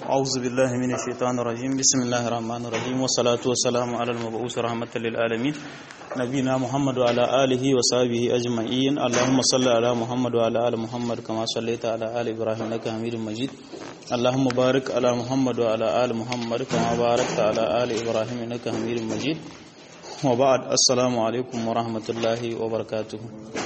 أعوذ بالله من الشيطان الرجيم بسم الله الرحمن الرحيم والصلاة والسلام على المبعوث رحمة للعالمين نبينا محمد وعلى آله وصحبه أجمعين اللهم صل على محمد وعلى آل محمد كما صليت على آل إبراهيم إنك حميد مجيد اللهم بارك على محمد وعلى آل محمد كما باركت على آل إبراهيم إنك حميد مجيد وبعد السلام عليكم ورحمة الله وبركاته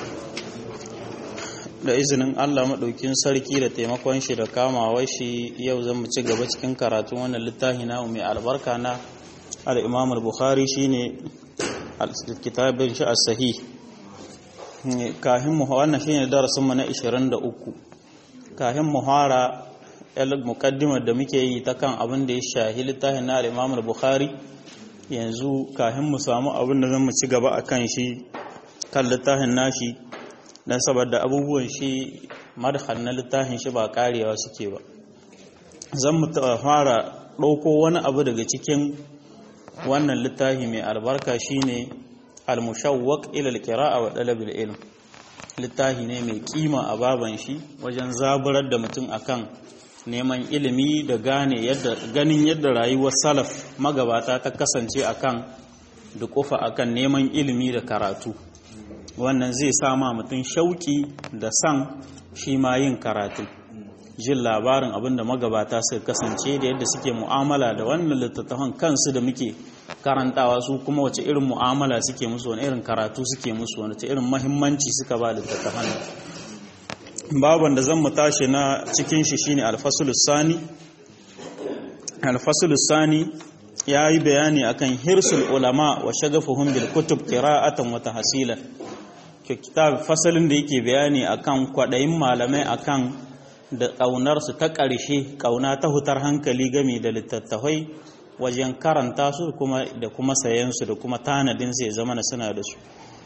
da izinin Allah maɗaukin sarki da taimakon shi da kamawar shi yau zan mu ci gaba cikin karatun wannan littafi na mai albarka na al-Imam al-Bukhari shine kitabin shi as-sahih kahin mu wannan shine darasin mu na 23 kahin mu fara el muqaddimar da muke yi ta kan abin da ya shahi littafin na al-Imam al-Bukhari yanzu kahin mu samu abin da zan mu ci gaba akan shi kan littafin nashi don saboda abubuwan shi madhal na littafin shi ba karewa suke ba zan mu fara ɗauko wani abu daga cikin wannan littafi mai albarka shine al-mushawwaq ila al-qira'a wa talab al-ilm littafi ne mai kima a baban shi wajen zaburar da mutum akan neman ilimi da gane yadda ganin yadda rayuwar salaf magabata ta kasance akan da kofa akan neman ilimi da karatu wannan zai sama mutum shauki da san shi ma yin karatu jin labarin abinda magabata suka kasance da yadda suke mu'amala da wannan littattafan kansu da muke karantawa su kuma wace irin mu'amala suke musu wani irin karatu suke musu wani irin mahimmanci suka ba littattafan baban da zan mu tashi na cikin shi shine alfasulus sani alfasulus sani ya yi bayani akan hirsul ulama wa shagafuhum bil kutub qira'atan wa tahsilan kitab fasalin da yake bayani akan kwadayin malamai akan da ƙaunarsu ta ƙarshe ƙauna ta hutar hankali game da littattafai wajen karanta su kuma da kuma sayensu da kuma tanadin sai zama na suna da su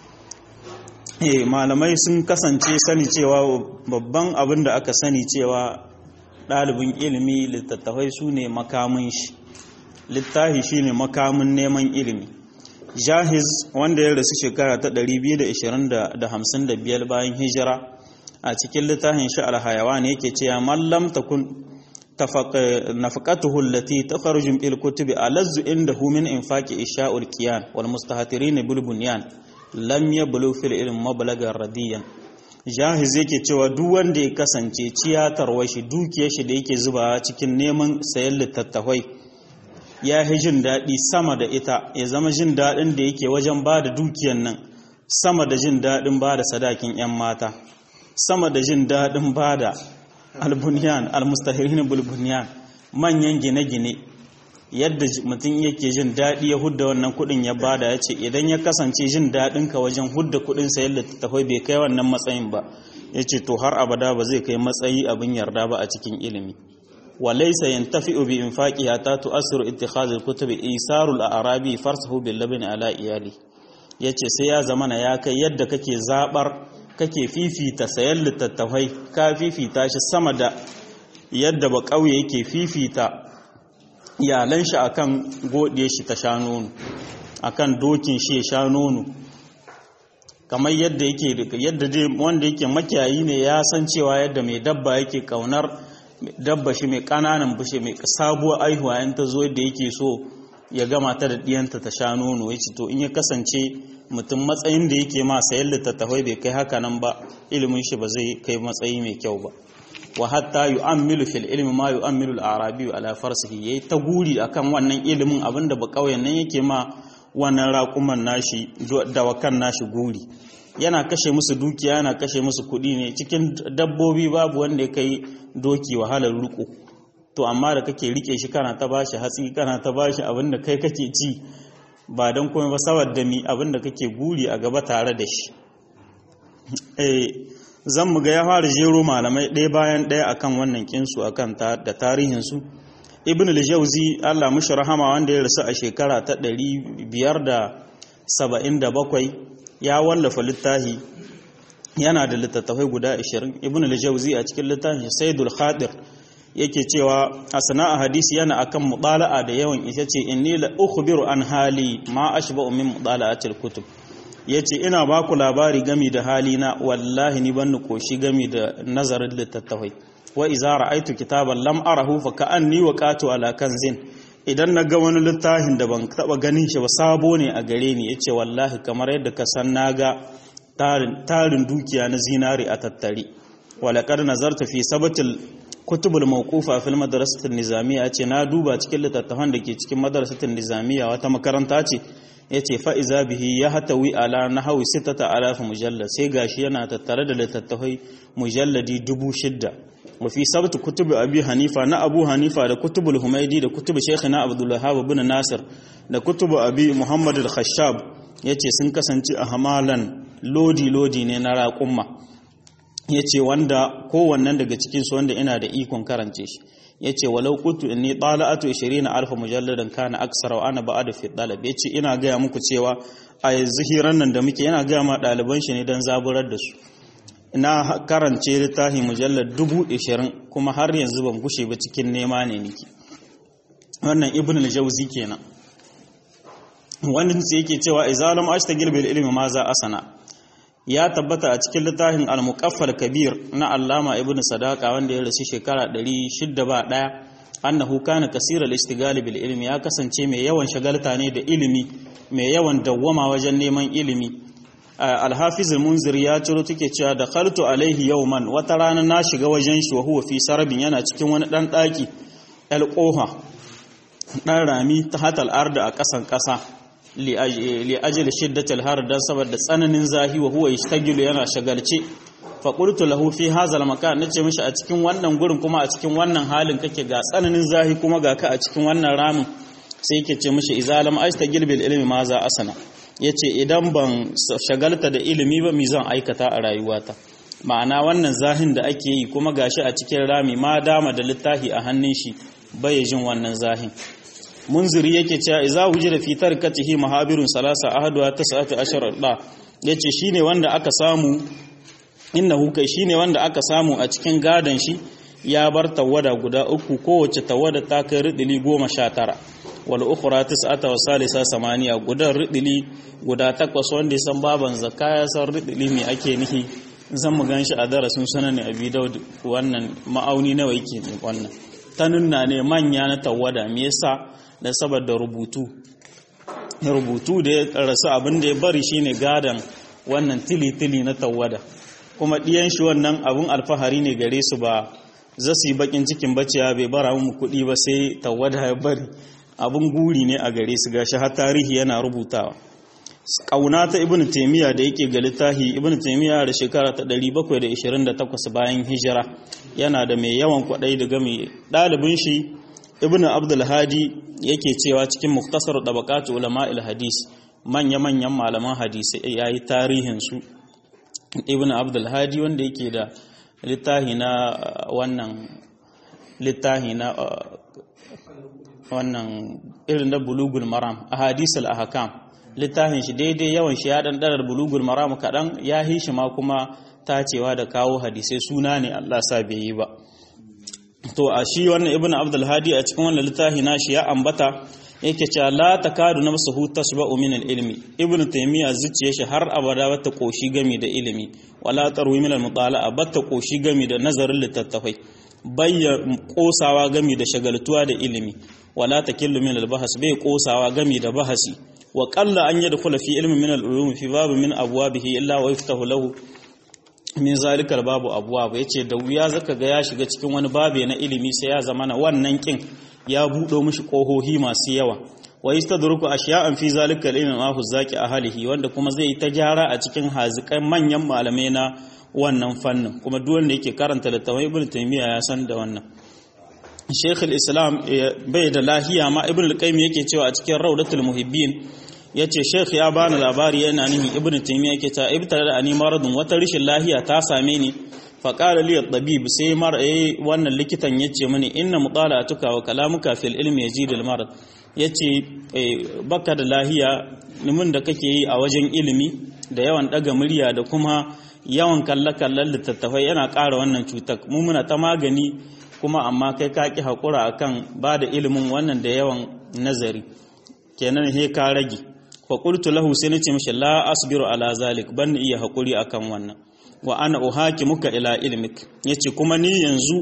malamai sun kasance sani cewa babban abin da aka sani cewa ɗalibin ilimi littattafai su ne makamin shi littafi shi ne makamin neman ilimi jahiz wanda ya rasu shekara ta 225 bayan hijira a cikin littafin shi alhayawan yake cewa mallam takun nafaqatuhu allati takhruju bil kutubi alazzu indahu min infaqi isha'ul qiyan wal mustahatirin bil bunyan lam yablu fil ilm mablagan radiyan jahiz yake cewa duk wanda ya kasance ciyatarwa shi dukiyar shi da yake zubawa cikin neman sayan littattafai ya yi jin daɗi sama da ita ya zama jin daɗin da yake wajen ba da dukiyan nan sama da jin daɗin ba da sadakin 'yan mata sama da jin daɗin ba da albuniyan almustahirin bulbuniyan manyan gine-gine yadda mutum yake jin daɗi ya hudda wannan kuɗin ya bada ya ce idan ya kasance jin daɗin ka wajen hudda kuɗin sayar da tafai bai kai wannan matsayin ba ya ce to har abada ba zai kai matsayi abin yarda ba a cikin ilimi وليس ينتفع بإنفاقها حتى تؤثر اتخاذ الكتب إيثار الأعرابي فرسه باللبن على إيالي yace sai ya zamana ya kai yadda kake zabar kake fifita sayan littattafai ka fifita shi sama da yadda ba kauye yake fifita iyalan shi akan godiye shi ta sha nono akan dokin shi ya sha nono kamar yadda yake yadda dai wanda yake makiyayi ne ya san cewa yadda mai dabba yake kaunar dabba shi mai kananan bushe mai sabuwar aihuwa yan ta zo yadda yake so ya gama ta da diyanta ta sha nono ya ce to in ya kasance mutum matsayin da yake ma sayan littattafai bai kai haka nan ba ilimin shi ba zai kai matsayi mai kyau ba wa hatta yu'ammilu fil ilmi ma yu'ammilu al-arabi ala farsihi yayi ta guri akan wannan ilimin abinda ba kauyen nan yake ma wannan raƙuman nashi dawakan nashi guri yana kashe musu dukiya yana kashe musu kuɗi ne cikin dabbobi babu wanda ya kai doki wahalar riko to amma da kake rike shi kana ta bashi hatsi kana ta bashi abin da kai kake ci ba don komai ba saboda mi abin da kake guri a gaba tare da shi eh zan mu ga ya fara jero malamai ɗaya bayan ɗaya akan wannan kinsu akan da tarihin su ibn al-jawzi Allah mushi rahama wanda ya rasu a shekara ta 577 ya wallafa littafi yana da littattafai guda 20 ibn al-jawzi a cikin littafin saidul khadir yake cewa a sana'a hadisi yana akan mubala'a da yawan ita ce inni la ukhbiru an hali ma ashba'u min mubala'atil kutub yace ina baku labari gami da hali na wallahi ni ban koshi gami da nazarin littattafai wa iza ra'aitu kitaban lam arahu fa ka'anni waqatu ala kanzin idan na ga wani littafin da ban taba ganin shi ba sabo ne a gare ni yace wallahi kamar yadda ka san naga tarin tarin dukiya na zinari a tattare walaqad nazarta fi sabatil kutubul mawqufa fil madrasatin nizamiyya ce na duba cikin littattafan da ke cikin madrasatin nizamiyya wata makaranta ce yace fa iza bihi ya hatawi ala nahwi 6000 mujallad sai gashi yana tattare da littattafai mujalladi 6000 wa fi sabt kutub abi hanifa na abu hanifa da kutubul humaidi da kutub shaykhina abdul wahhab ibn nasir da kutub abi muhammad al-khashab yace sun kasance a hamalan lodi lodi ne na raqumma ya ce wanda kowannen daga cikinsu wanda ina da ikon karance shi ya ce walau kutu inni ɗala'atu 20 alfa mujalladan kana aksara wa ana ba'ada fi ɗalib ya ce ina gaya muku cewa a yanzu hiran nan da muke yana gaya ma ɗaliban shi ne don zaburar da su ina karance littafin mujallar dubu ishirin kuma har yanzu ban gushe ba cikin nema ne niki wannan ibn al-jawzi kenan wannan sai yake cewa izalam ashtagil bil ilmi ma za asana ya tabbata a cikin littafin al-muqaffal kabir na allama ibnu sadaqa wanda ya rasu shekara 601 annahu kana kaseeral istigali bil ilmi ya kasance mai yawan shagalta ne da ilimi mai yawan dawwama wajen neman ilimi al-hafiz al-munzir ya ciro take cewa da khaltu alaihi yawman wata rana na shiga wajen shi wa huwa fi sarabin yana cikin wani dan daki al-qoha dan rami ta hatal arda a kasan kasa li ajli shiddatil har dan saboda tsananin zahi wa huwa yashtagilu yana shagalce fa qultu lahu fi hadha makan nace mishi a cikin wannan gurin kuma a cikin wannan halin kake ga tsananin zahi kuma ga ka a cikin wannan ramin sai yake ce mishi idza lam astagil bil ilmi ma za asana yace idan ban shagalta da ilimi ba mi zan aikata a rayuwata ma'ana wannan zahin da ake yi kuma gashi a cikin rami ma dama da littafi a hannun shi bai jin wannan zahin munziri yake cewa idza wujida fi tarkatihi mahabirun salasa ahadwa tas'atu ashara da yace shine wanda aka samu innahu kai shine wanda aka samu a cikin gadan shi ya bar tawada guda uku kowace tawada ta kai ridili 19 wal ukhra tis'ata wa salisa samaniya gudan ridili guda takwas wanda ya san baban zakka ya san ridili me ake nihi zan mu ganshi a darasin sunan abi daud wannan ma'auni nawa yake wannan tanunna ne manya na tawada me yasa da saboda rubutu rubutu da ya rasu abin da ya bari shine gadan wannan tili-tili na tawada kuma ɗiyan shi wannan abin alfahari ne gare su ba za su yi bakin cikin baciya bai bara mu kuɗi ba sai tawada ya bari abin guri ne a gare su gashi har tarihi yana rubutawa kauna ta ibn taymiya da yake ga littafi ibn taymiya da shekara ta 728 bayan hijira yana da mai yawan kwadai da game dalibin shi ibn abdul hadi yake cewa cikin muktasar tabaqat ulama al hadis manya manyan malaman hadisi yayi tarihin su ibn abdul hadi wanda yake da littafi na wannan littafi na wannan irin da bulugul maram ahadith al ahkam littafin shi daidai yawan shi ya ɗanɗarar bulugul maramu kaɗan ya hi shi ma kuma tacewa da kawo hadisai suna ne Allah sa bai yi ba to a shi wannan ibn abdul hadi a cikin wannan littafi nashi ya ambata yake cewa la takadu nafsuhu tasba'u min al-ilmi ibn taymiya zuciya shi har abada bata koshi gami da ilimi wala tarwi min al-mutala'a bata koshi gami da nazarin littattafai bayya kosawa gami da shagaltuwa da ilimi wala takillu min al-bahas bai kosawa gami da bahasi wa qalla an yadkhula fi ilmin min al-ulum fi bab min abwabihi illa wa yaftahu lahu min zalika al-babu abwab yace da wuya zaka ga ya shiga cikin wani babe na ilimi sai ya zamana wannan kin ya budo mishi kohohi masu yawa wa yastadruku ashiya'an fi zalika al-ilm ma hu zaki ahlihi wanda kuma zai ta gyara a cikin hazikan manyan malamai na wannan fannin kuma duk wanda yake karanta littafin ibn taymiya ya san da wannan Sheikh al-Islam bai da lahiya ma Ibn al-Qayyim yake cewa a cikin Rawdatul Muhibbin yace Sheikh ya bani labari yana nihin Ibn Taymiyyah yake cewa ibtara ani maradun wata rishin lahiya ta same ni fa qala li at-tabib sai mar eh wannan likitan yace mini inna mutala'atuka wa kalamuka fil ilmi yazid al-marad yace baka da lahiya nimin da kake yi a wajen ilimi da yawan daga murya da kuma yawan kalle-kallen littattafai yana ƙara wannan cutar mu muna ta magani kuma amma kai ka ƙi haƙura a kan ba da ilimin wannan da yawan nazari kenan he ka rage fa qultu lahu sai nace mishi la asbiru ala zalik ban iya haƙuri akan wannan wa ana muka ila ilmik yace kuma ni yanzu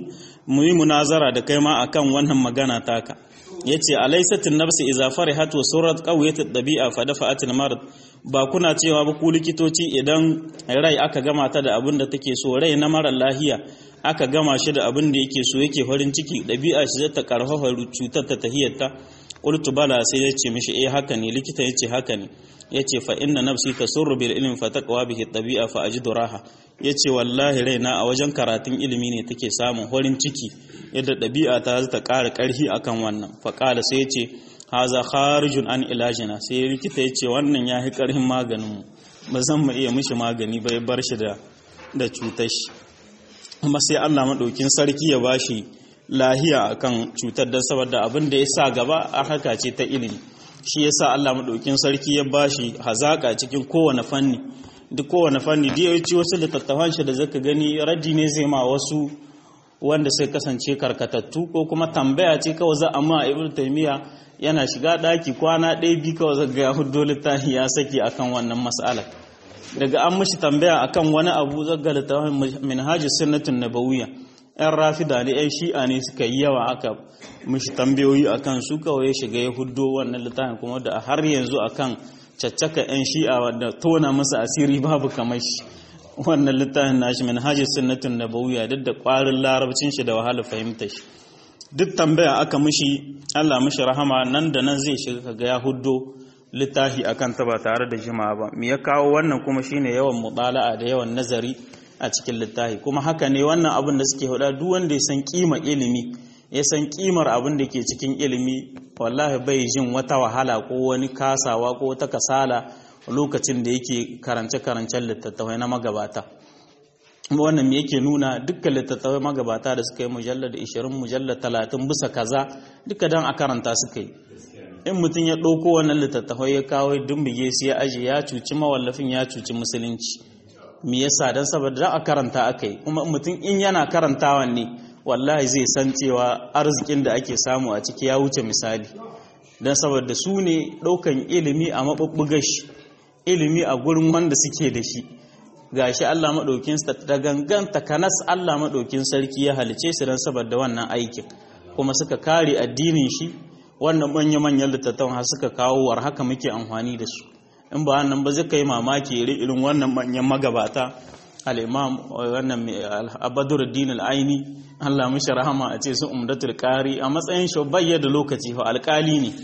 mu yi munazara da kai ma akan wannan magana taka yace alaysatin nafsi idza farihat wa surat qawiyat ad-dabi'a fa dafa'at al-marad ba kuna cewa ba ku likitoci idan rai aka gama ta da abin da take so rai na mara lahiya aka gama shi da abin da yake so yake farin ciki ɗabi'a shi zai ta karfafa cutar ta tahiyyarta qultu bala sai ya ce mishi eh haka ne likita ya ce haka ne ya ce fa inna nafsi tasurru bil ilmi fa taqwa bihi ɗabi'a fa ajidu raha ya ce wallahi raina a wajen karatun ilimi ne take samun farin ciki yadda ɗabi'a ta ta ƙara ƙarfi akan wannan fa qala sai ya ce haza kharijun an ilajina sai likita ya ce wannan ya fi ƙarfin maganinmu ba zan mu iya mishi magani bai bar shi da da cutar shi kuma sai Allah maɗaukin sarki ya bashi lahiya akan cutar don saboda abin da ya sa gaba a haka ce ta ilimi shi ya sa Allah maɗaukin sarki ya bashi hazaƙa cikin kowane fanni duk kowane fanni da ya ci wasu littattafan shi da zaka gani raddi ne zai ma wasu wanda sai kasance karkatattu ko kuma tambaya ce kawai za a ma ibnu taymiya yana shiga ɗaki kwana ɗaya bi kawai zaga ya hudo littafi ya saki akan wannan mas'ala daga an mishi tambaya akan wani abu zaga littafin minhajus sunnatun nabawiyya yan rafida ne yan shi'a ne suka yi yawa aka mishi tambayoyi akan su kawai ya shiga ya hudo wannan littafin kuma da har yanzu akan caccaka yan shi'a wadda tona masa asiri babu kamar shi wannan littafin nashi minhajus sunnatun nabawiyya duk da ƙwarin larabcin shi da wahala fahimta shi duk tambaya aka mishi Allah mishi rahama nan da nan zai shiga kaga ya huddo littafi akan ta ba tare da jima'a ba me ya kawo wannan kuma shine yawan mutala'a da yawan nazari a cikin littafi kuma haka ne wannan abin da suke hada duk wanda ya san kima ilimi ya san kimar abin da ke cikin ilimi wallahi bai jin wata wahala ko wani kasawa ko wata kasala lokacin da yake karance-karancen littattafai na magabata wannan me yake nuna dukkan littattafai magabata da suka yi mujallar da 20 mujallar 30 bisa kaza duka dan a karanta suka yi in mutum ya ɗauko wannan littattafai ya kawo dumbige su ya aje ya cuci mawallafin ya cuci musulunci me yasa dan saboda da a karanta aka yi kuma mutum in yana karantawan ne wallahi zai san cewa arzikin da ake samu a ciki ya wuce misali dan saboda su ne ɗaukan ilimi a maɓuɓɓugar shi ilimi a gurin wanda suke da shi gashi Allah maɗaukin da gangan takanas Allah maɗaukin sarki ya halice su don saboda wannan aikin kuma suka kare addinin shi wannan manya-manyan littattafan har suka kawo war haka muke amfani da su in ba wannan ba zai kai mamaki irin wannan manyan magabata al-imam wannan abaduruddin al-aini Allah mishi rahama a ce su umdatul qari a matsayin shi bayyana lokaci fa alƙali ne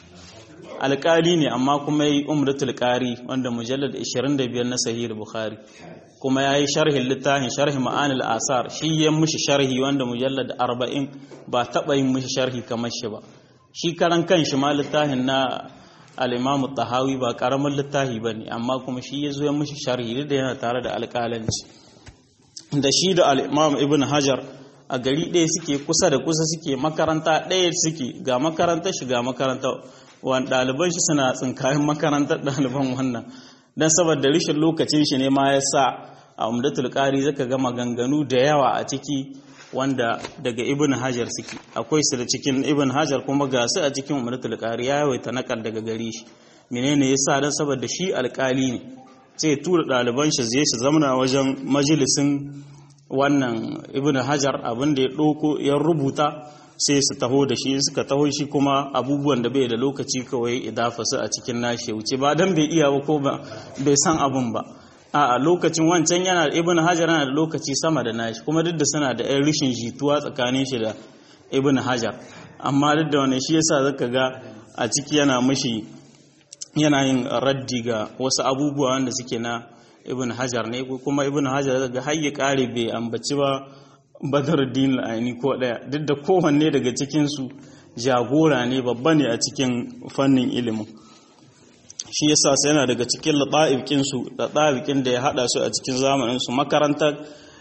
alƙali ne amma kuma yi umratul qari wanda mujallad 25 na sahih bukhari kuma yayi sharhin littafin sharhi ma'anil asar shi ya mushi sharhi wanda mujallad 40 ba taba yin mushi sharhi kamar shi ba shi karan kanshi ma littafin na al-imam tahawi ba karamin littafi bane amma kuma shi ya zo ya mushi sharhi da yana tare da alƙalanci da shi da al-imam ibn hajar a gari ɗaya suke kusa da kusa suke makaranta ɗaya suke ga makarantar shi ga makarantar wani ɗaliban shi suna tsinkayen makarantar ɗaliban wannan don saboda rishin lokacin shi ne ma ya sa a umdatul ƙari zaka ga maganganu da yawa a ciki wanda daga ibn hajar suke akwai su da cikin ibn hajar kuma ga su a cikin umdatul ƙari ya yawaita nakal daga gari shi menene ya sa don saboda shi alƙali ne sai tura ɗaliban shi zai shi zamana wajen majalisin wannan ibn hajar abin da ya ɗauko ya rubuta sai su taho da shi suka taho shi kuma abubuwan da bai da lokaci kawai idafa su a cikin nashi wuce ba dan bai iya ba ko ba bai san abun ba a lokacin wancan yana da ibn hajar yana da lokaci sama da nashi kuma duk da suna da yan rishin jituwa tsakanin shi da ibn hajar amma duk da wani shi yasa zaka ga a ciki yana mishi yana yin raddi ga wasu abubuwa wanda suke na ibn hajar ne kuma ibn hajar daga har ya kare bai ambaci ba badar din aini ko daya duk da kowanne daga cikinsu jagora ne babba ne a cikin fannin ilimin shi yasa sai yana daga cikin latsa'ibikinsu latsa'ibikin da ya hada su a cikin zamaninsu makarantar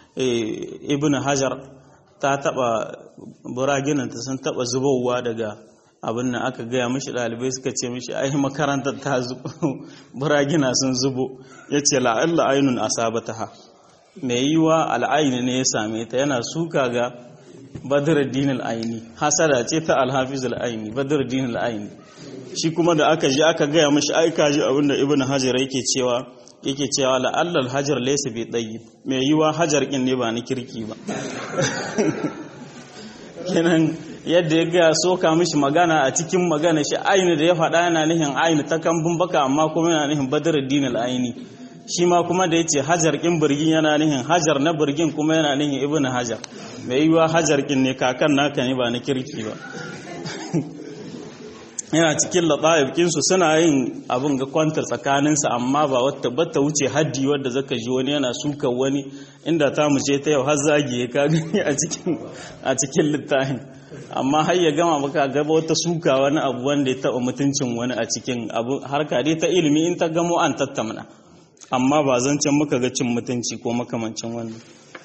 ibn hajar ta taba buraginanta sun taba zubowa daga abin nan aka gaya mishi ɗalibai suka ce mishi ai makarantar ta zubo buragina sun zubo ya ce la'alla ainun asabataha mai yiwa al'aini ne ya same ta yana suka ga badruddin al'aini hasada ce ta alhafiz al'aini badruddin al'aini shi kuma da aka ji aka gaya mashi aika ji abinda ibnu hajar yake cewa yake cewa la'alla al-hajar laysa bi tayyib mai yiwa hajar kin ne ba ni kirki ba kenan yadda ya ga soka mishi magana a cikin magana shi aini da ya faɗa yana nihin aini ta kambun baka amma kuma yana nihin badruddin al-aini shi ma kuma da yace hajar kin birgin yana nihin hajar na birgin kuma yana nihin ibn hajar mai yiwa hajar kin ne kakan naka ne ba na kirki ba yana cikin lata'ib kinsu suna yin abin ga kwantar tsakaninsa amma ba wata bata wuce haddi wadda zaka ji wani yana suka wani inda ta mu ce ta yau har zagi ka gani a cikin a cikin littafin amma har ya gama baka gaba wata suka wani abu wanda ya taba mutuncin wani a cikin abu harka dai ta ilimi in ta gamo an tattamna amma ba zancen muka ga cin mutunci ko makamancin wannan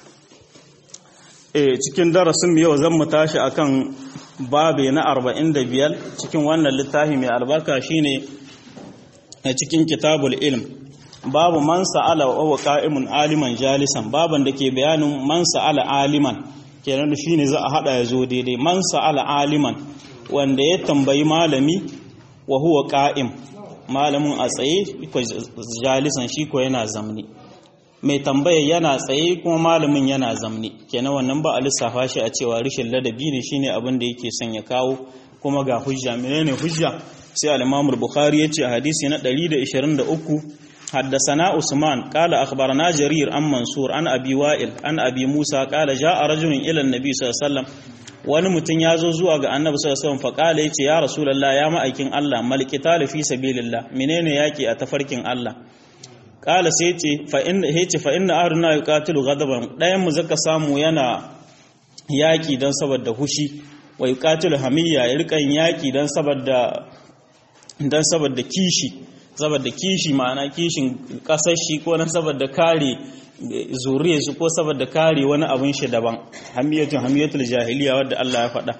eh cikin darasin yau zan mu tashi akan babe na 45 cikin wannan littafi mai albarka shine a cikin kitabul ilm babu man sa'ala wa huwa qa'imun aliman jalisan baban da ke bayanin man sa'ala aliman kenan shine za a hada ya zo daidai man sa'ala aliman wanda ya tambayi malami wa huwa qa'im malamin a tsaye jalisan shi ko yana zamni mai tambaya yana tsaye kuma malamin yana zamne kenan wannan ba a lissafa shi a cewa rishin ladabi ne shine abin da yake son ya kawo kuma ga hujja menene hujja sai al-Imam al-Bukhari yace a hadisi na 123 حدثنا عثمان قال أخبرنا جرير عن منصور عن أبي وائل عن أبي موسى قال جاء رجل إلى النبي صلى الله عليه وسلم wani mutum ya zo zuwa ga annabi sallallahu alaihi wasallam faqala yace ya rasulullah ya ma'aikin Allah malqital fi sabilillah menene yaki a tafarkin Allah kala sai ce fa inna yace fa inna ahruna yuqatilu ghadaban dayan mu zaka samu yana yaki dan saboda hushi wa yuqatilu hamiyya ya rikan yaki dan saboda dan saboda kishi saboda kishi ma'ana kishin kasar shi ko na saboda kare zuriyar shi ko saboda kare wani abin shi daban hamiyatun hamiyatul jahiliya wadda Allah ya faɗa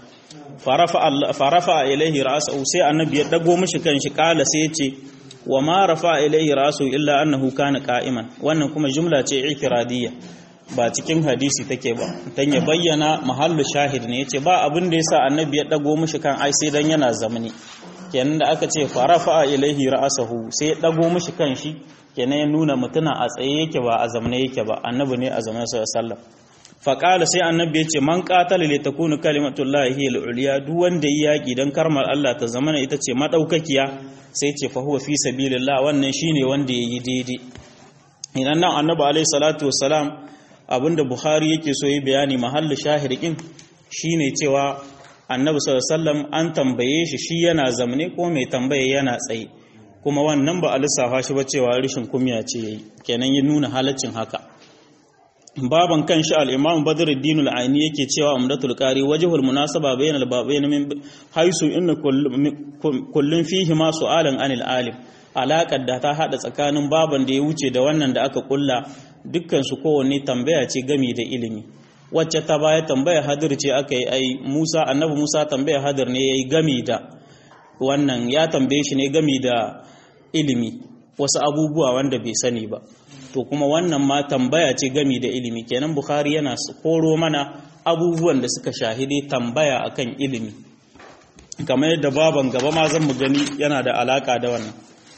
farafa ilaihi ra'sahu sai annabi ya dago mishi kanshi kala sai ya ce wa ma rafa ilaihi rasu illa annahu kana qa'iman wannan kuma jumla ce i'tiradiyya ba cikin hadisi take ba dan ya bayyana mahallu shahid ne yace ba abin da yasa annabi ya dago mishi kan ai sai dan yana zamani kenan da aka ce farafa ilaihi ra'sahu sai ya dago mishi kan shi kenan ya nuna mutuna a tsaye yake ba a zamane yake ba annabi ne a zamane sallallahu alaihi wasallam faƙala sai annabi ya ce man ƙatala li takunu kalimatullahi hiya al-ulya duk wanda yi yaƙi dan karmar Allah ta zamana ita ce madaukakiya sai ce fa huwa fi sabilillah wannan shine wanda yayi daidai idan nan annabi alaihi salatu wassalam abinda bukhari yake so yi bayani mahallu shahidin shine cewa annabi sallallahu alaihi wasallam an tambaye shi shi yana zamne ko mai tambaye yana tsaye kuma wannan ba a lissafa shi ba cewa rashin kumya ce yayi kenan ya nuna halaccin haka baban kan shi al-imam badruddin al-aini yake cewa umdatul qari wajhul munasaba bayna al-babayn min haisu inna kullun fihi ma su'alan anil alim alaƙar da ta hada tsakanin baban da ya wuce da wannan da aka kulla dukkan su kowanne tambaya ce gami da ilimi wacce ta baya tambaya hadir ce aka yi ai Musa annabi Musa tambaya hadir ne yayi gami da wannan ya tambaye shi ne gami da ilimi wasu abubuwa wanda bai sani ba to kuma wannan ma tambaya ce gami da ilimi kenan bukhari yana koro mana abubuwan da suka shahide tambaya akan ilimi kamar yadda baban gaba ma zan mu gani yana da alaka da wannan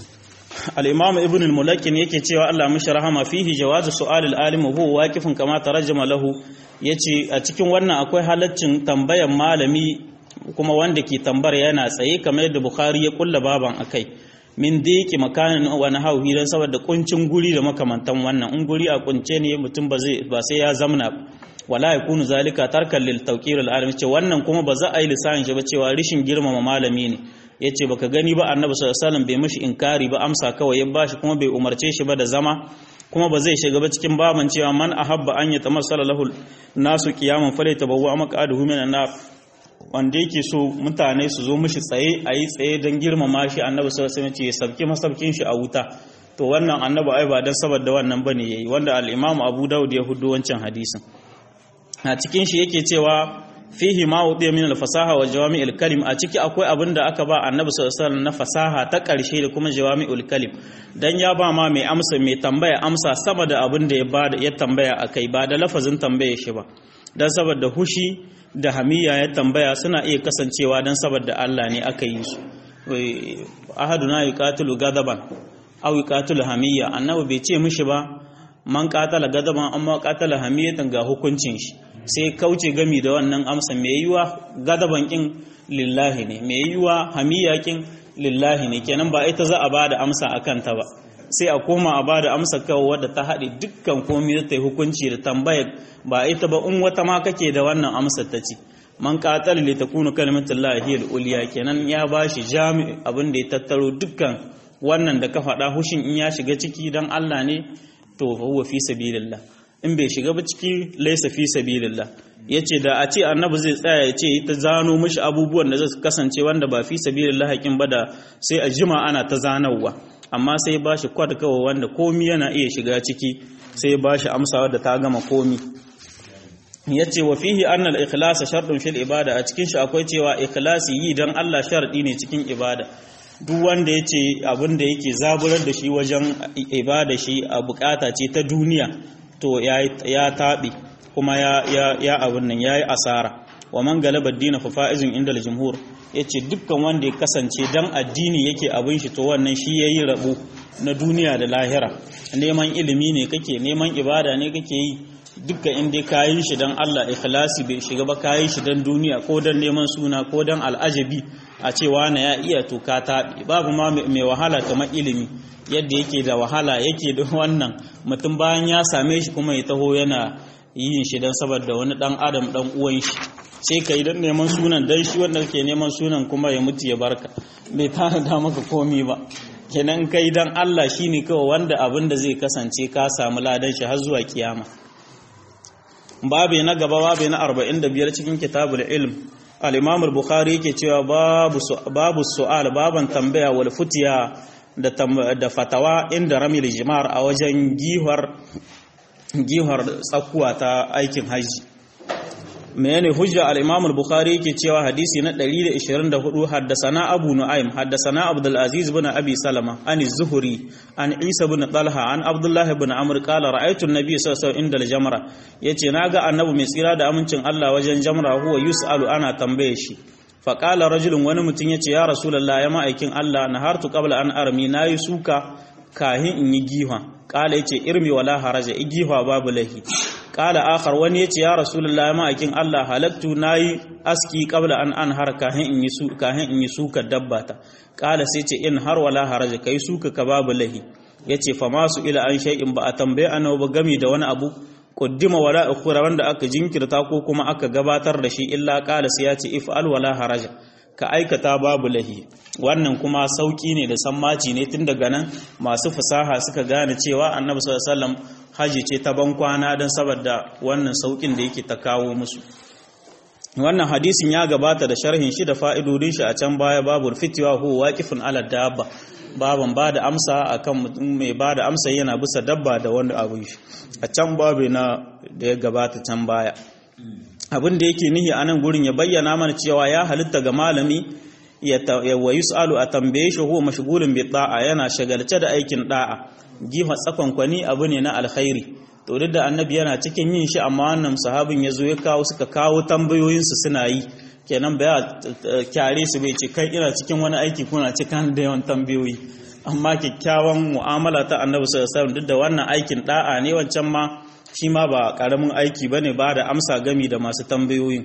al-imam ibn al-mulakin yake cewa Allah mishi rahama fihi jawazu su'al al-alim huwa waqifun kama tarjama lahu yace a cikin wannan akwai halaccin tambayan malami kuma wanda ke tambar yana tsaye kamar yadda bukhari ya kulla baban akai min da yake makanin wani hauhi don saboda kuncin guri da makamantan wannan in guri a kunce ne mutum ba sai ya zamna wala ya kunu zalika tarkan lil tawqir al alim ce wannan kuma ba za a yi lisanin shi ba cewa rishin girmama malami ne yace baka gani ba annabi sallallahu alaihi wasallam bai mishi inkari ba amsa kawai ya bashi kuma bai umarce shi ba da zama kuma ba zai shiga ba cikin baban cewa man ahabba an yatamassala lahu nasu qiyaman falaytabawwa maq'aduhu minan nar wanda yake so mutane su zo mishi tsaye a yi tsaye don girmama shi annabi sallallahu alaihi wasallam ya sabki masabkin shi a wuta to wannan annabi ai ba dan saboda wannan bane yayi wanda al-Imam Abu Dawud ya hudu wancan hadisin a cikin shi yake cewa fihi ma wudiya min al-fasaha wa jawami'il kalim a ciki akwai abin da aka ba annabi sallallahu alaihi wasallam na fasaha ta karshe da kuma jawami'ul kalim dan ya ba ma mai amsa mai tambaya amsa sama da abin da ya ba ya tambaya akai ba da lafazin tambaye shi ba dan saboda hushi da hamiya ya tambaya suna iya kasancewa don saboda Allah ne aka yi su ahaduna yuqatilu gadaban aw yuqatilu hamiya annabi bai ce mishi ba man qatala gadaban amma qatala hamiyatan ga hukuncin shi sai kauce gami da wannan amsa mai yiwa gadaban kin lillahi ne mai yiwa hamiya kin lillahi ne kenan ba ita za a bada amsa akan ta ba sai a koma a bada amsa kawai wadda ta haɗe dukkan komai ta yi hukunci da tambaya ba ita ba in wata ma kake da wannan amsar ta ci man qatal li takunu kalimatullahi hiya al-ulya kenan ya bashi jami abin da ya tattaro dukkan wannan da ka faɗa hushin in ya shiga ciki dan Allah ne to fa huwa fi sabilillah in bai shiga ba ciki laysa fi sabilillah yace da a ce annabi zai tsaya ya ce ta zano mishi abubuwan da zai kasance wanda ba fi sabilillah hakin ba da sai a jima ana ta zanawa amma sai ba shi kwad kawai wanda komi yana iya shiga ciki sai ba shi amsawa da ta gama komi ya ce wa fihi annal ikhlasa sharɗin fil ibada a cikin shi akwai cewa ikhlasi yi don Allah sharɗi ne cikin ibada duk wanda ya ce abin da yake zaburar da shi wajen ibada shi a bukata ce ta duniya to ya taɓe kuma ya abin nan ya yi asara wa man galaba dina fa fa'izun inda al-jumhur yace dukkan wanda ya kasance dan addini yake abin shi to wannan shi yayi rabo na duniya da lahira neman ilimi ne kake neman ibada ne kake yi dukkan inda kayi shi dan Allah ikhlasi bai shiga ba kayi shi dan duniya ko dan neman suna ko dan al'ajabi a cewa na ya iya to ka taɓi babu ma mai wahala kamar ilimi yadda yake da wahala yake da wannan mutum bayan ya same shi kuma ya taho yana yin shi dan saboda wani dan adam dan uwan shi sai ka yi don neman sunan don shi wanda ke neman sunan kuma ya mutu ya barka bai tanada maka komi ba kenan kai don Allah shi ne kawai wanda abin da zai kasance ka samu ladan shi har zuwa kiyama babu na gaba babu na 45 cikin kitabul ilm al-imam al-bukhari yake cewa babu babu su'al baban tambaya wal futiya da da fatawa inda ramil jimar a wajen gihar gihar tsakuwa ta aikin haji menene hujja al-Imam al-Bukhari yake cewa hadisi na 124 haddasana Abu Nu'aym haddasana Abdul Aziz ibn Abi Salama an az-Zuhri an Isa ibn Talha an Abdullah ibn Amr qala ra'aytu an-nabiy sallallahu alaihi wasallam inda al-jamra yace naga annabi mai tsira da amincin Allah wajen jamra huwa yus'alu ana tambaye shi fa qala rajulun wani mutum yace ya rasulullah ya ma'aikin Allah nahartu qabla an armi nayi suka kahin in yi giha qala yace irmi wala haraja igiha babu lahi kala akhar wani yace ya rasulullahi ma'akin Allah halaktu nayi aski qabla an anhar kahin in yi su kahin in yi suka dabbata kala sai ce in har wala haraja kai suka ka babu lahi yace fa masu ila an shay'in ba a tambaye annabi ba gami da wani abu kuddima wala ukhra wanda aka jinkirta ko kuma aka gabatar da shi illa kala sai yace if'al wala haraja ka aikata babu lahi wannan kuma sauki ne da sammaci ne tun daga nan masu fasaha suka gane cewa annabi sallallahu alaihi wasallam haji ce ta ban kwana don saboda wannan saukin da yake ta kawo musu wannan hadisin ya gabata da sharhin shi da fa'idodin shi a can baya babu fitiwa hu waqifun ala dabba baban ba da amsa akan mutum mai ba da amsa yana bisa dabba da wani abu shi a can babu na da ya gabata can baya abin da yake nihi a nan gurin ya bayyana mana cewa ya halitta ga malami ya wa yus'alu a tambaye shi huwa mashghulun bi da'a yana shagalce da aikin da'a gifa tsakon kwani abu ne na alkhairi to duk da annabi yana cikin yin shi amma wannan sahabin ya zo ya kawo suka kawo tambayoyinsu suna yi kenan ba ya kyare su bai ce kai ina cikin wani aiki kuna cikin da yawan tambayoyi amma kyakkyawan mu'amala ta annabi sallallahu alaihi wasallam duk da wannan aikin da'a ne wancan ma shi ma ba karamin aiki bane ba da amsa gami da masu tambayoyin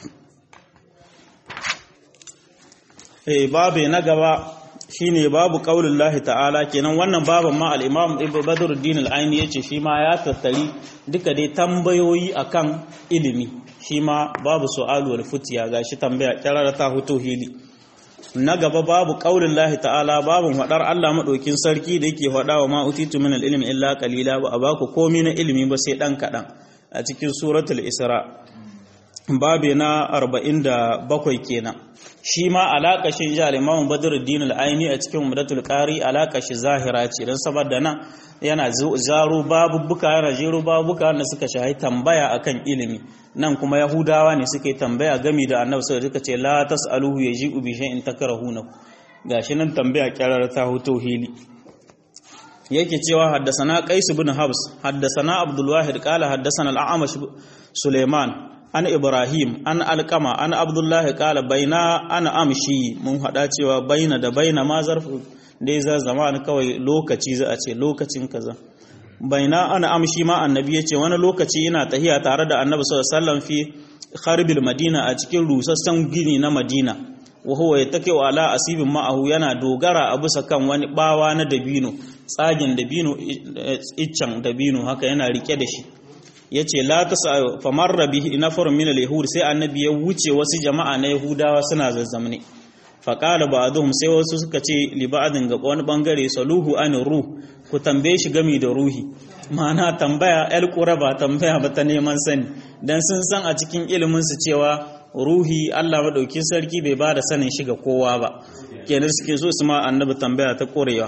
eh babe na gaba shine babu qaulin lahi ta'ala kenan wannan baban ma al-imam ibn badruddin al-aini yace shi ma ya tattari duka dai tambayoyi akan ilimi shi ma babu su'alu wal futiya gashi tambaya kirara ta huto hili na gaba babu qaulin lahi ta'ala babun hadar Allah madaukin sarki da yake hada wa ma utitu min al-ilmi illa qalila ba a baku komai na ilimi ba sai dan kadan a cikin suratul isra babe na 47 kenan shi ma alaƙashin ji alimamun badruddin al'aini a cikin umdatul qari alaƙashi zahira ce don saboda nan yana zaro babubuka yana jero babubuka wanda suka shahi tambaya akan ilimi nan kuma yahudawa ne suka yi tambaya gami da annabi sai suka ce la tasaluhu yaji'u bi shay'in takrahuna gashi nan tambaya kyarar ta hoto hili yake cewa haddasana qais ibn habs haddasana abdul wahid qala haddasana al-a'mash suleiman an ibrahim an alkama an abdullahi kala baina ana amshi mun hada cewa baina da baina ma zarfu dai za zaman kawai lokaci za a ce lokacin kaza baina ana amshi ma annabi yace wani lokaci ina tahiya tare da annabi sallallahu alaihi wasallam fi kharbil madina a cikin rusassan gini na madina wa huwa yattaki ala asibin ma'ahu yana dogara a bisa kan wani bawa na dabino tsagin dabino iccen dabino haka yana rike da shi yace la tasa famarra bihi nafarun min al-yahud sai annabi ya wuce wasu jama'a na yahudawa suna zazzamne faƙala ba sai wasu suka ce liba'adin ga wani ɓangare saluhu an ruh ku tambaye shi gami da ruhi ma'ana tambaya el ba tambaya ba ta neman sani dan sun san a cikin ilimin su cewa ruhi Allah madaukin sarki bai ba da sanin shi ga kowa ba kenan suke so su ma annabi tambaya ta korewa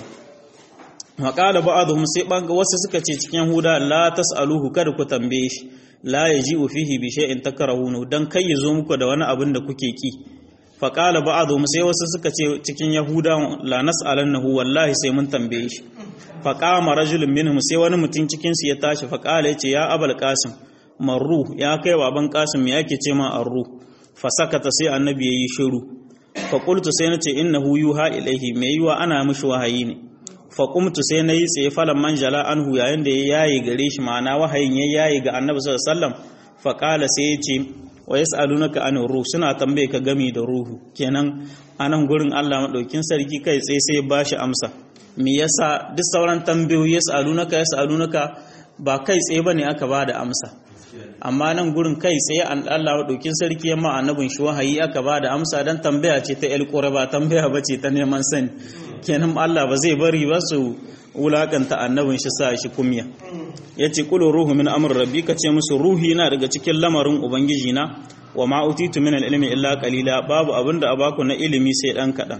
maƙala ba'aduhum sai banga wasu suka ce cikin huda la tas'aluhu kada ku tambaye shi la yaji'u fihi bi shay'in takrahunu dan kai ya zo muku da wani abin da kuke ki faƙala ba'adu sai wasu suka ce cikin yahuda la nas'alannahu wallahi sai mun tambaye shi faqama rajulun minhum sai wani mutum cikin su ya tashi faqala yace ya abul qasim marru ya kai baban qasim me yake ce ma arru fasakata sai annabi yayi shiru fa qultu sai nace innahu yuha ilaihi me yiwa ana mishi wahayi ne fa qumtu sai nayi tsaye falan manjala anhu yayin da ya yayi gare shi ma'ana wahayin ya yayi ga annabi sallallahu alaihi wasallam faqala sai yace wa yas'alunaka an ruh suna tambaye ka gami da ruhu kenan anan gurin Allah madaukin sarki kai tsaye sai ba shi amsa me yasa duk sauran tambayoyi yas'alunaka yas'alunaka ba kai tsaye bane aka ba da amsa amma nan gurin kai tsaye an Allah madaukin sarki yamma annabin shi wahayi aka ba da amsa dan tambaya ce ta el ba tambaya bace ta neman sani kenan Allah ba zai bari ba su wulakanta annabin shi sa shi kumya ya ce kulu ruhu min amr rabbi ka ce musu ruhi na daga cikin lamarin ubangiji na wa ma utitu min ilmi illa qalila babu abinda a baku na ilimi sai dan kadan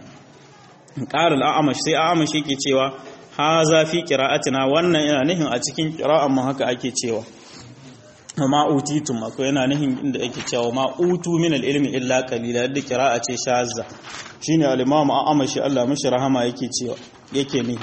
qala al-a'mash sai a'mash yake cewa haza fi qira'atina wannan yana nihin a cikin qira'an mu haka ake cewa wa ma utitum akwai yana nihin inda ake cewa ma utu min ilmi illa qalila da qira'a ce shazza shine al-imam a'mash Allah mishi rahama yake cewa yake nihi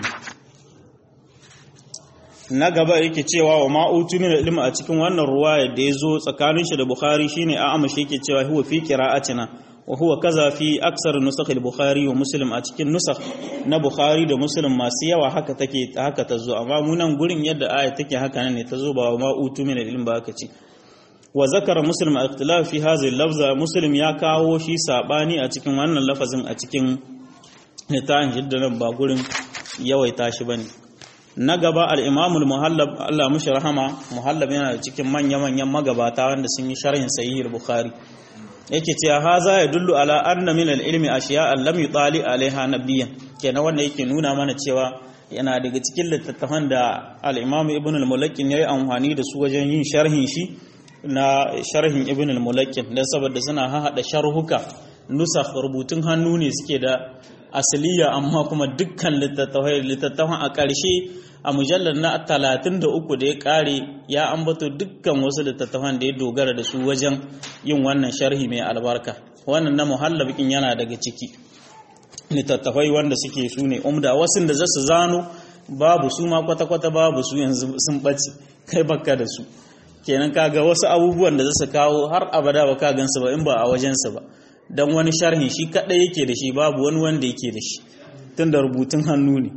na gaba yake cewa wa ma'utu min ilmi a cikin wannan ruwaya da ya zo tsakanin shi da bukhari shine a amashi yake cewa huwa fi qira'atina wa huwa kaza fi aksar nusakh al-bukhari wa muslim a cikin nusakh na bukhari da muslim masu yawa haka take haka ta zo amma mu nan gurin yadda aya take haka ne ta zo ba wa ma'utu min ilmi ba haka ce wa zakara muslim al-ikhtilaf fi hadhihi al-lafza muslim ya kawo shi sabani a cikin wannan lafazin a cikin littafin jiddan ba gurin yawaita shi bane na gaba al'imamul muhallab Allah mushi rahama muhallab yana da cikin manya-manyan magabata wanda sun yi sharhin sahihul bukhari yake cewa haza ya dullu ala anna min al-ilmi ashiya lam yutali alaiha nabiyyan kenan wanda yake nuna mana cewa yana daga cikin littattafan da al-imam ibn al-mulakkin yayi amfani da su wajen yin sharhin shi na sharhin ibn al-mulakkin dan saboda suna hahada sharhuka nusakh rubutun hannu ne suke da asaliya amma kuma dukkan littattafan a ƙarshe a mujallar na 33 da ya ƙare ya ambato dukkan wasu littattafan da ya dogara da su wajen yin wannan sharhi mai albarka wannan na muhallabikin yana daga ciki littattafai wanda suke su ne umda wasu da zasu zano babu su ma kwata-kwata babu su yanzu sun ɓace kai baka da su kenan kaga wasu abubuwan da zasu kawo har abada ba ka gansu ba in ba a wajensu ba don wani sharhin shi kaɗai yake da shi babu wani wanda yake da shi tun da rubutun hannu ne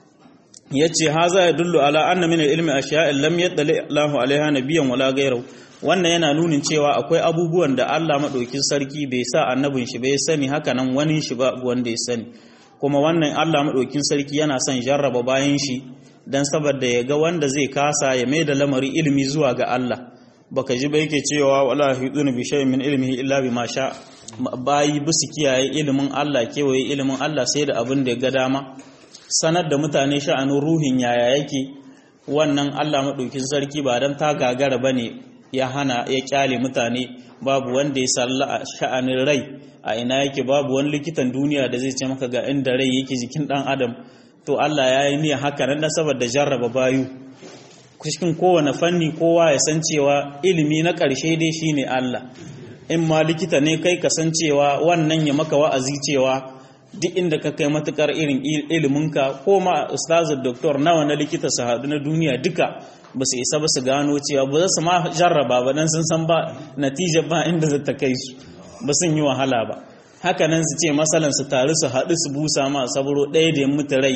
ya ce ha za ya dullu ala anna min ilmi ashiya'in lam yaddali Allahu alaiha nabiyan wala gairau wannan yana nunin cewa akwai abubuwan da Allah madaukin sarki bai sa annabin shi bai sani haka nan wani shi ba wanda ya sani kuma wannan Allah madaukin sarki yana son jarraba bayan shi dan saboda ya ga wanda zai kasa ya mai da lamari ilimi zuwa ga Allah baka ji ba yake cewa wala hiduna bi shay'in min ilmihi illa bima sha bayi bisu kiyaye ilimin Allah kewaye ilimin Allah sai da abin da ya ga dama sanar da mutane sha'anin ruhin yaya yake wannan Allah maɗaukin sarki ba don ta gagara ba ne ya hana ya kyale mutane babu wanda ya salla a sha'anin rai a ina yake babu wani likitan duniya da zai ce maka ga inda rai yake jikin ɗan adam to Allah ya yi niyyar haka nan saboda jarraba bayu cikin kowane fanni kowa ya san cewa ilimi na ƙarshe dai shine Allah in ma likita ne kai kasancewa wannan ya maka wa'azi cewa duk inda ka kai matukar irin iliminka ko ma ustazin doktor nawa na likita su haɗu na duniya duka ba su isa ba su gano cewa ba za su ma jarraba ba dan sun san ba natija ba inda za ta kai su ba sun yi wahala ba haka nan su ce masalan su taru su haɗu su busa ma saburo ɗaya da ya mutu rai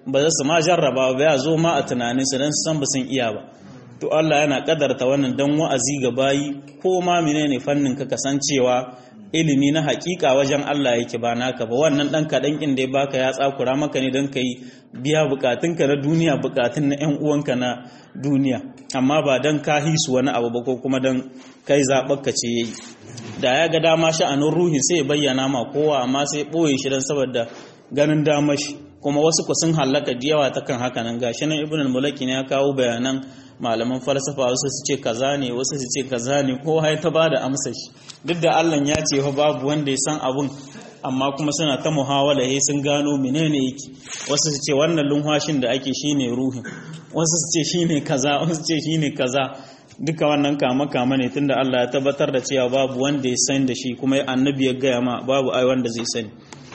ba za su ma jarraba ba ya zo ma a tunanin su dan san ba sun iya ba to Allah yana kadarta wannan dan wa'azi ga bayi ko ma menene fannin ka kasancewa ilimi na hakika wajen Allah yake ba naka ba wannan dan kadan kin da ya baka ya tsakura maka ne dan kai biya bukatunka na duniya bukatun na ƴan uwanka na duniya amma ba dan ka hisu wani abu ba ko kuma dan kai zaɓarka ce yayi da ya ga dama sha'anin ruhin sai ya bayyana ma kowa amma sai ɓoye shi dan saboda ganin damar shi kuma wasu ku sun hallaka da yawa ta kan haka nan gashi nan ibn al-mulaki ne ya kawo bayanan malaman falsafa wasu su ce kaza ne wasu su ce kaza ne kowa ya ta bada amsa shi duk da Allah ya ce fa babu wanda ya san abun amma kuma suna ta muhawala he sun gano menene yake wasu su ce wannan lunhwashin da ake shine ruhin wasu su ce shine kaza wasu su ce shine kaza duka wannan kama kama ne tunda Allah ya tabbatar da cewa babu wanda ya san da shi kuma annabi ya gaya ma babu ai wanda zai sani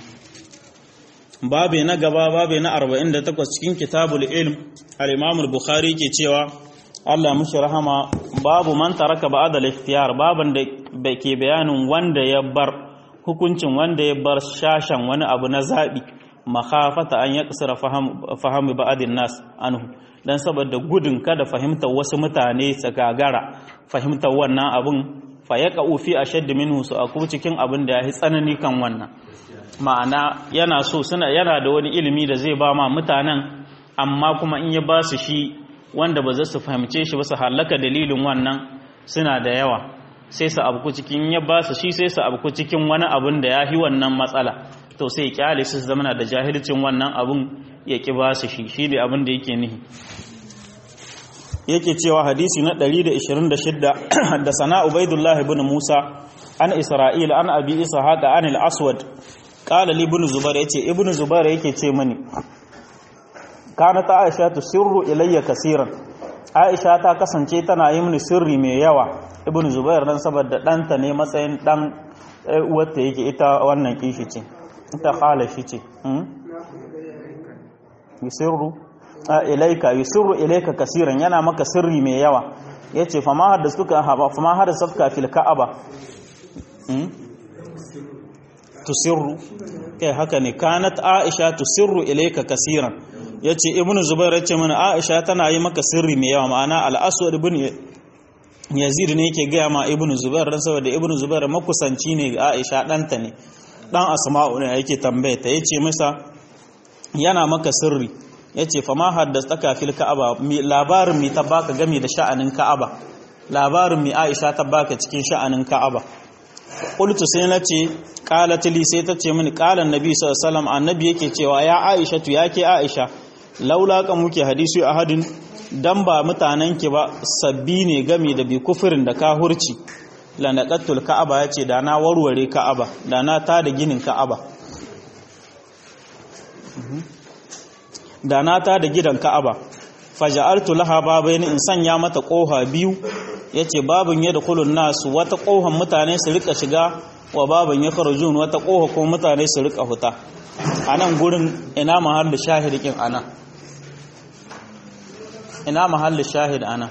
babe na gaba babe na 48 cikin kitabul ilm al-imam al-bukhari ke cewa Allah mushi rahama babu man taraka ba'da al-ikhtiyar baban da ke bayanin wanda ya bar hukuncin wanda ya bar shashan wani abu na zabi makhafata an yaqsira faham faham ba'din nas anhu dan saboda gudun kada fahimtar wasu mutane su gagara fahimtar wannan abun fa yaqau fi ashadd minhu su aku cikin abin da ya tsanani kan wannan ma'ana yana so suna yana da wani ilimi da zai ba ma mutanen amma kuma in ya ba su shi wanda ba za su fahimce shi ba su halaka dalilin wannan suna da yawa sai su abu cikin ya ba su shi sai su abu cikin wani abun da ya fi wannan matsala to sai kyale su zama da jahilcin wannan abun ya ki ba su shi shi ne abin da yake nihi yake cewa hadisi na 126 da sana ubaidullah ibn musa an isra'il an abi isa haka an al-aswad qala li ibn zubair yace ibn zubair yake ce mani kana ta aisha tu sirru ilayya kaseeran aisha ta kasance tana yi mini sirri mai yawa ibn zubair dan saboda danta ne matsayin dan uwarta yake ita wannan kishi ce ita khala shi ce yusirru ilaika yusirru ilaika kaseeran yana maka sirri mai yawa yace fa ma haddasuka fa ma haddasuka fil ka'aba tusirru kai haka ne kanat aisha tusirru ilayka kaseeran yace ibnu zubair yace mana aisha tana yi maka sirri mai yawa ma'ana al-aswad ibn yazid ne yake gaya ma ibnu zubair dan saboda ibnu zubair makusanci ne ga aisha danta ne dan asma'u ne yake tambaye ta yace masa yana maka sirri yace fa ma haddathaka fil ka'aba labarin mi ta baka game da sha'anin ka'aba labarin mi aisha ta baka cikin sha'anin ka'aba qultu sai nace qalat li sai tace mini qala annabi sallallahu alaihi wasallam annabi yake cewa ya aisha tu yake aisha laula kan muke hadisi ahadin dan ba mutanen ki ba sabbi ne game da bi kufirin da kahurci la naqatul ka'aba yace da na warware ka'aba da na tada ginin ka'aba da na tada gidan ka'aba faja'altu laha babaini in sanya mata koha biyu yace babun yadkhulun nas wata kohon mutane su rika shiga wa babun yakhrujun wata koha ko mutane su rika huta anan gurin ina mahallin shahidikin ana ina mahallin shahid ana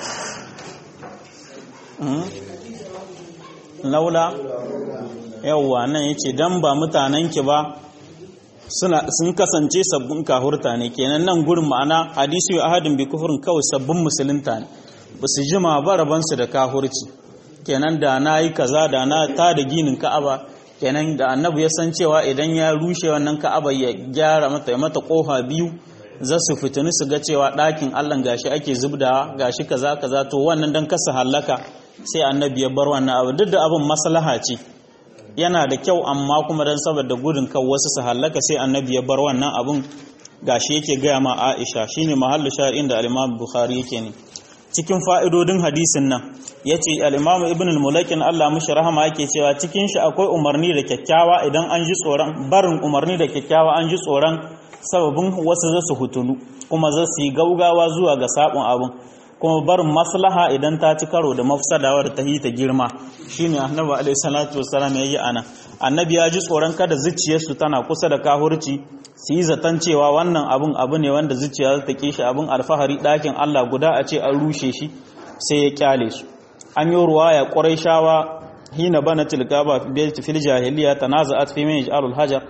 laula yawwa nan yace dan ba mutanen ki ba suna sun kasance sabbin kahurta ne kenan nan gurin ma'ana hadisi ahadin bi kufrin kawai sabbin musulunta ne ba su jima ba rabansu da kahurci kenan da na yi kaza da na ta da ginin ka'aba kenan da annabi ya san cewa idan ya rushe wannan ka'aba ya gyara mata ya mata kofa biyu za su fitini su ga cewa ɗakin allah gashi ake zubdawa gashi kaza kaza to wannan dan kasa hallaka sai annabi ya bar wannan abu duk da abin maslaha ce yana da kyau amma kuma dan saboda gudun kan wasu su hallaka sai annabi ya bar wannan abun gashi yake gaya ma Aisha shine mahallu shari'in da al-Imam Bukhari yake ne cikin fa'idodin hadisin nan yace al-Imam Ibn al-Mulakin Allah mishi rahama yake cewa cikin shi akwai umarni da kyakkyawa idan an ji tsoron barin umarni da kyakkyawa an ji tsoron sababin wasu za su hutunu kuma za su yi gaugawa zuwa ga sabon abun kuma barin maslaha idan ta ci karo da mafsadawa da ta ta girma shine annabi alaihi salatu wassalam yayi ana annabi ya ji tsoron kada zuciyarsu tana kusa da kahurci su yi zaton cewa wannan abun abu ne wanda zuciya za ta kishi abun alfahari ɗakin Allah guda a ce an rushe shi sai ya kyale su an yi ruwaya shawa hina bana tilkaba fil jahiliya tanaza'at fi min ij'alul hajar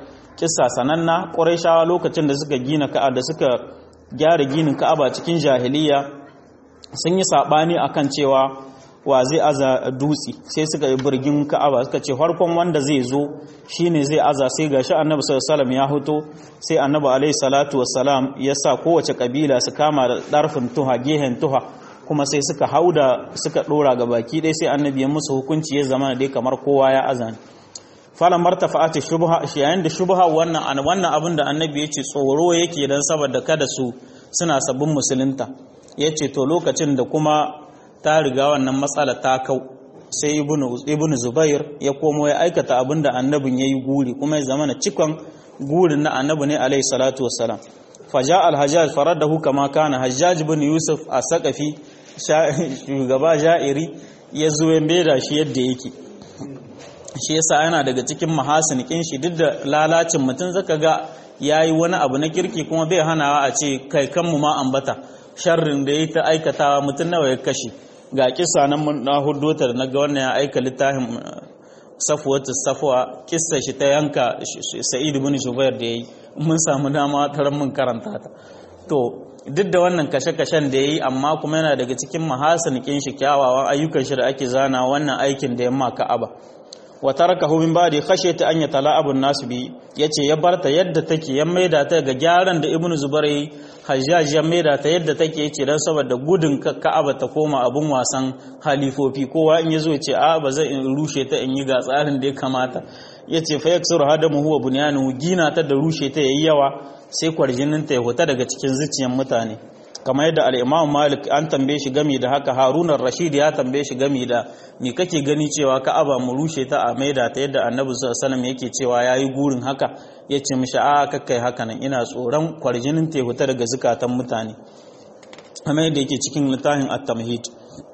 kissa sananna quraishawa lokacin da suka gina ka'a da suka gyara ginin ka'aba cikin jahiliya sun yi sabani akan cewa wa zai aza dutse sai suka yi birgin ka'aba suka ce farkon wanda zai zo shine zai aza sai gashi annabi sallallahu alaihi ya hoto sai annabi alaihi salatu wassalam ya sa kowace kabila su kama da darfin tuha gehen tuha kuma sai suka hauda suka dora ga baki dai sai annabi ya musu hukunci ya zama dai kamar kowa ya azani falan martafa'ati shubha shi yayin da shubha wannan wannan abin da annabi ya ce tsoro yake dan saboda kada su suna sabbin musulunta yace to lokacin da kuma ta riga wannan matsala ta kau sai ibnu zubair ya komo ya aikata abin da annabin ya yi guri kuma ya zama na cikon gurin na annabi ne alaihi salatu wassalam faja alhajjaj faradahu kama kana hajjaj bin yusuf a sakafi shugaba ja'iri ya zo ya maida shi yadda yake shi yasa yana daga cikin mahasin kin shi duk da lalacin mutum zaka ga yayi wani abu na kirki kuma bai hanawa a ce kai kanmu ma ambata sharrin da ya ta aikatawa mutum nawa ya kashe ga kisa nan mun na huddota da naga wannan ya aika littafin safwatu safwa kissa shi ta yanka sa'id ibn jubair da yayi mun samu dama taran mun karanta ta to duk da wannan kashe-kashen da yayi amma kuma yana daga cikin mahasin kin shi kyawawan ayyukan shi da ake zana wannan aikin da yamma ka'aba wa tarakahu min ba'di khashyata an yatala'abu an-nas bi yace ya barta yadda take ya maida ta ga gyaran da ibnu zubair yayi hajjaj ya maida ta yadda take yace dan saboda gudun ka'aba ta koma abun wasan halifofi kowa in yazo yace a ba zan rushe ta in yi ga tsarin da ya kamata yace fa yaksuru hadamu huwa bunyanuhu gina ta da rushe ta yayi yawa sai kwarjinin ta ya huta daga cikin zuciyar mutane kamar yadda al-Imam Malik an tambaye shi gami da haka Harun rashid ya tambaye shi gami da me kake gani cewa Ka'aba mu rushe ta a maida ta yadda Annabi sallallahu alaihi wasallam yake cewa yayi gurin haka yace mishi a kakkai haka nan ina tsoron kwarjinin ta huta daga zukatan mutane kamar yadda yake cikin littafin at-tamhid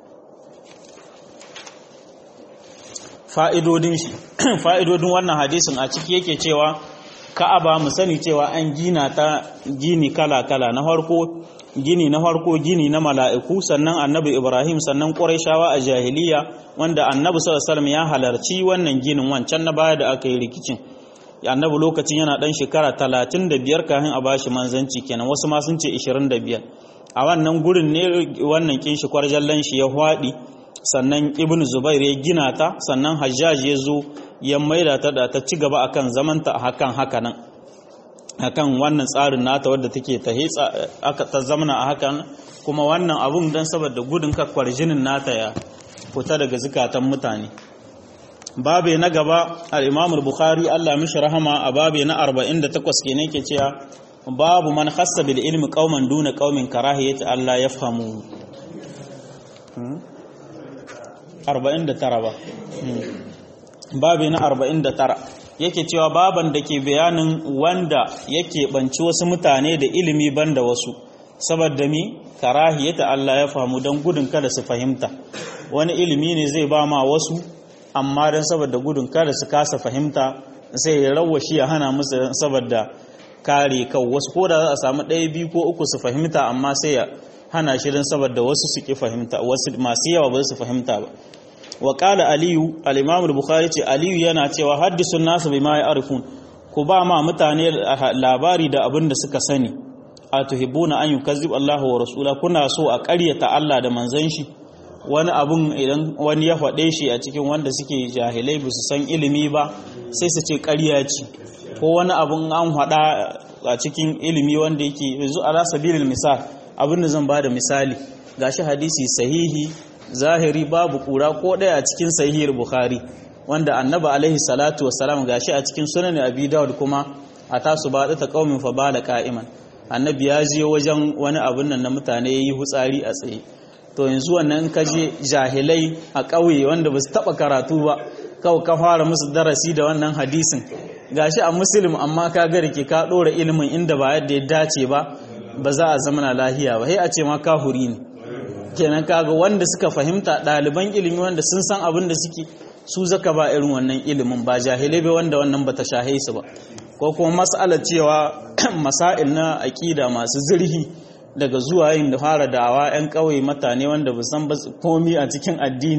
fa'idodin shi fa'idodin wannan hadisin a ciki yake cewa Ka'aba mu sani cewa an gina ta gini kala-kala na farko gini na farko gini na mala'iku sannan annabi Ibrahim sannan Qurayshawa a jahiliya wanda annabi sallallahu ya halarci wannan ginin wancan na baya da aka yi rikicin annabi lokacin yana dan shekara 35 kafin a bashi manzanci kenan wasu ma sun ce 25 a wannan gurin ne wannan kin shi kwarjallan shi ya hwadi sannan Ibn Zubair ya gina ta sannan Hajjaj ya zo ya maida ta da ta ci gaba akan zamanta hakan haka nan akan wannan tsarin nata wadda take ta aka ta zamana a hakan kuma wannan abun dan saboda gudun kakwar jinin nata ya fita daga zukatan mutane babe na gaba al-Imam al-Bukhari Allah mishi rahama a babe na 48 kenan yake cewa babu man khassa bil ilmi qauman duna qaumin karahiyati Allah yafhamu 49 ba babe na 49 yake cewa baban da ke bayanin wanda yake banci wasu mutane da ilimi banda wasu saboda mi karahiyata Allah ya famu don gudun kada su fahimta wani ilimi ne zai ba ma wasu amma don saboda gudun kada su kasa fahimta sai ya rawashi ya hana musu saboda kare kan wasu ko da za a samu ɗaya biyu ko uku su fahimta amma sai ya hana shi don saboda wasu su ki fahimta wasu masu yawa ba su fahimta ba wa qala aliyu al-imam al-bukhari ce aliyu yana cewa haddisun nasu bima ya'rifun ku ba ma mutane labari da abin da suka sani atuhibbuna an yukazzib Allah wa rasula kuna so a ƙaryata Allah da manzon shi wani abun idan wani ya faɗe shi a cikin wanda suke jahilai ba su san ilimi ba sai su ce ƙarya ce ko wani abun an faɗa a cikin ilimi wanda yake yanzu ala sabilil misal abin da zan ba da misali gashi hadisi sahihi zahiri babu kura ko ɗaya a cikin sahihir bukhari wanda annabi alaihi salatu wassalam gashi a cikin sunan abi dawud kuma a tasu ba ta qaumin fa bala qa'iman annabi ya je wajen wani abun nan na mutane yayi hutsari a tsaye to yanzu wannan ka je jahilai a ƙauye wanda ba su taɓa karatu ba kawai ka fara musu darasi da wannan hadisin gashi a muslim amma ka ga rike ka ɗora ilimin inda ba yadda ya dace ba ba za a zamana lahiya ba sai a ce ma kahuri ne kenan kaga wanda suka fahimta ɗaliban ilimi wanda sun san abin da suke su zaka ba irin wannan ilimin ba jahilai bai wanda wannan bata shahe su ba ko kuma mas'alar cewa masail na aƙida masu zirhi daga zuwa yin da fara da'awa 'yan ƙauye mutane wanda ba san komi a cikin addini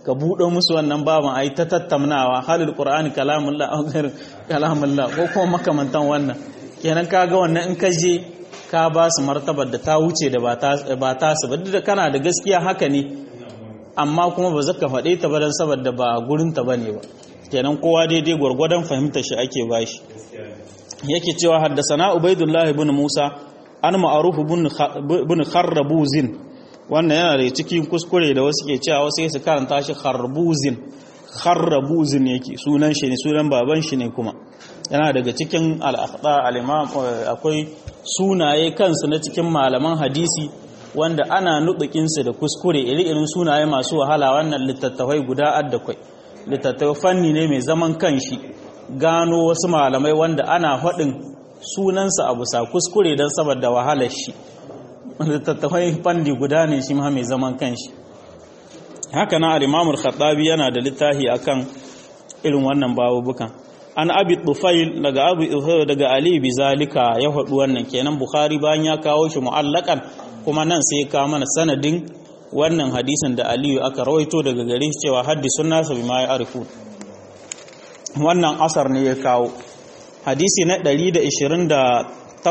ka buɗe musu wannan baban ai ta tattaunawa halil qur'ani kalamullah aw ghair kalamullah ko kuma makamantan wannan kenan kaga wannan in ka je ka ba su martabar da ta wuce da ba ta su ba duk da kana da gaskiya haka ne amma kuma ba zaka faɗe ta ba dan saboda ba gurin ta bane ba kenan kowa daidai gwargwadon fahimtar shi ake bashi yake cewa haddasana ubaidullah ibn musa an ma'aruf ibn kharrabuzin wannan yana da cikin kuskure da wasu ke cewa wasu su karanta shi kharbuzin kharrabuzin yake sunan shi ne sunan baban shi ne kuma yana daga cikin al-akhta al-imam akwai sunaye kansu na cikin malaman hadisi wanda ana nudukin su da kuskure iri-irin sunaye masu wahala wannan littattafai guda addakwai littattafai fanni ne mai zaman kanshi gano wasu malamai wanda ana faɗin sunansa a bisa kuskure don saboda wahalar shi littattafai fanni guda ne shi ma mai zaman kanshi haka na al-imamul khattabi yana da littafi akan irin wannan babubukan an abi tufail daga abu daga ali bizalika ya faɗi wannan kenan bukhari bayan ya kawo shi mu'allakan kuma nan sai ya kawo mana sanadin wannan hadisin da aliyu aka rawaito daga gare shi cewa haddisun nasa bima ya arifu wannan asar ne ya kawo hadisi na 128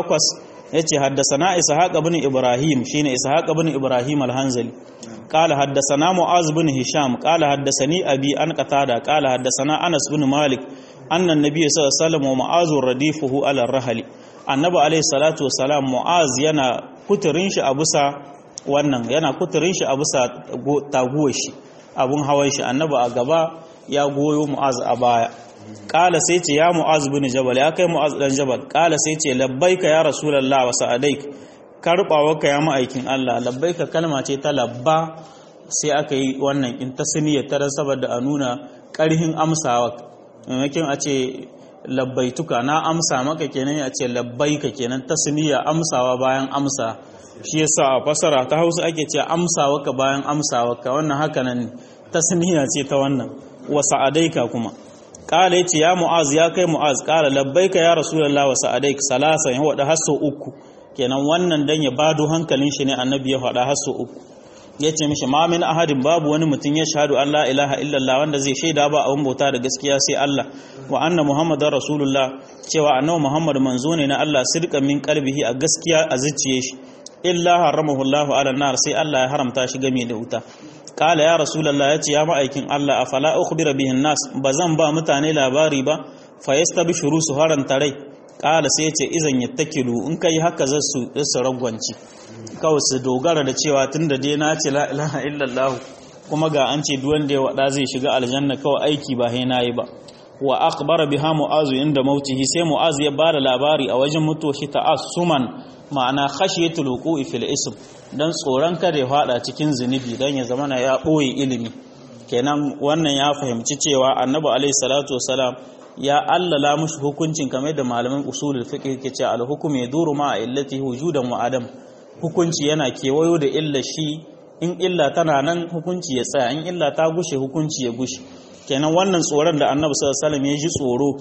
yace haddasana ishaq ibn ibrahim shine ishaq ibn ibrahim al-hanzali قال حدثنا معاذ بن هشام قال حدثني أبي أن قتادة قال حدثنا أنس بن مالك أن النبي صلى الله عليه وسلم ومعاذ رديفه على الرحل النبي عليه الصلاة والسلام معاذ yana kuturin shi a bisa wannan yana kuturin shi a bisa taguwar shi abun hawan shi annabi a gaba ya goyo mu'az a baya kala sai ce ya mu'az bin jabal ya kai mu'az dan jabal kala sai ce labbaika ya rasulullah wa sa'adaik karbawarka ya ma'aikin Allah labbaika kalma ce ta labba sai aka yi wannan in tasniya ta saboda a nuna karhin amsawa maimakon a ce labbaituka na amsa maka kenan a ce labbaika kenan tasniya amsawa bayan amsa shi yasa a fasara ta Hausa ake ce amsawa ka bayan amsawa ka wannan haka nan tasniya ce ta wannan wa sa'adaika kuma kala yace ya mu'az ya kai mu'az kala labbaika ya rasulullah wa sa'adaik salasan ya wada hasso uku kenan wannan dan ya bado hankalin shi ne annabi ya faɗa hasso uku yace mishi ma min ahadin babu wani mutum ya shahadu an la ilaha illallah wanda zai shaida ba abun bauta da gaskiya sai Allah wa anna muhammadar rasulullah cewa annabi muhammad manzo ne na Allah sidqan min qalbihi a gaskiya a zuciye shi illa haramahu Allah ala nar sai Allah ya haramta shi game da wuta kala ya rasulullah yace ya ma'aikin Allah afala ukhbira bihin nas bazan ba mutane labari ba fa yastabshuru su haranta rai kala sai yace izan yattakilu in kai haka zasu su ragwanci kawai su dogara da cewa tunda dai na ce la ilaha illallah kuma ga an ce duk wanda ya wada zai shiga aljanna kawai aiki ba sai nayi ba wa akhbara biha mu'azu inda mautihi sai mu'azu ya bada labari a wajen mutuwa shi ta'assuman ma'ana khashiyatul wuqu'i fil ism dan tsoron kada ya fada cikin zunubi dan ya zama ya boye ilimi kenan wannan ya fahimci cewa annabi alaihi salatu wasalam ya allala mushi hukuncin kamar da malaman usulul fiqh ke cewa al hukmu yaduru ma illatihi wujudan wa adam hukunci yana kewayo da illa shi in illa tana nan hukunci ya tsaya in illa ta gushe hukunci ya gushe kenan wannan tsoron da annabi sallallahu alaihi wasallam ya ji tsoro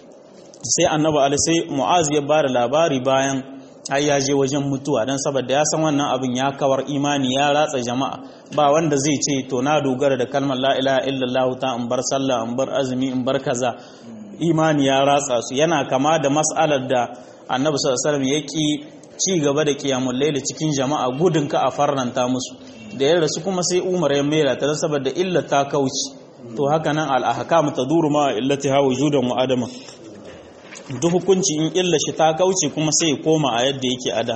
sai annabi alaihi sai mu'az ya bada labari bayan har ya je wajen mutuwa don saboda ya san wannan abin ya kawar imani ya ratsa jama'a ba wanda zai ce to na dogara da kalmar la ilaha illallah ta in bar sallah in bar azumi in bar kaza imani ya ratsa su yana kama da mas'alar da annabi sallallahu alaihi wasallam ya ki ci gaba da qiyamul layl cikin jama'a gudun ka a farnanta musu da ya rasu kuma sai Umar ya mera ta saboda illa ta kauci to haka nan al ahkam taduru ma illatiha wujudan wa adama duk hukunci in illa shi ta kauce kuma sai ya koma a yadda yake ada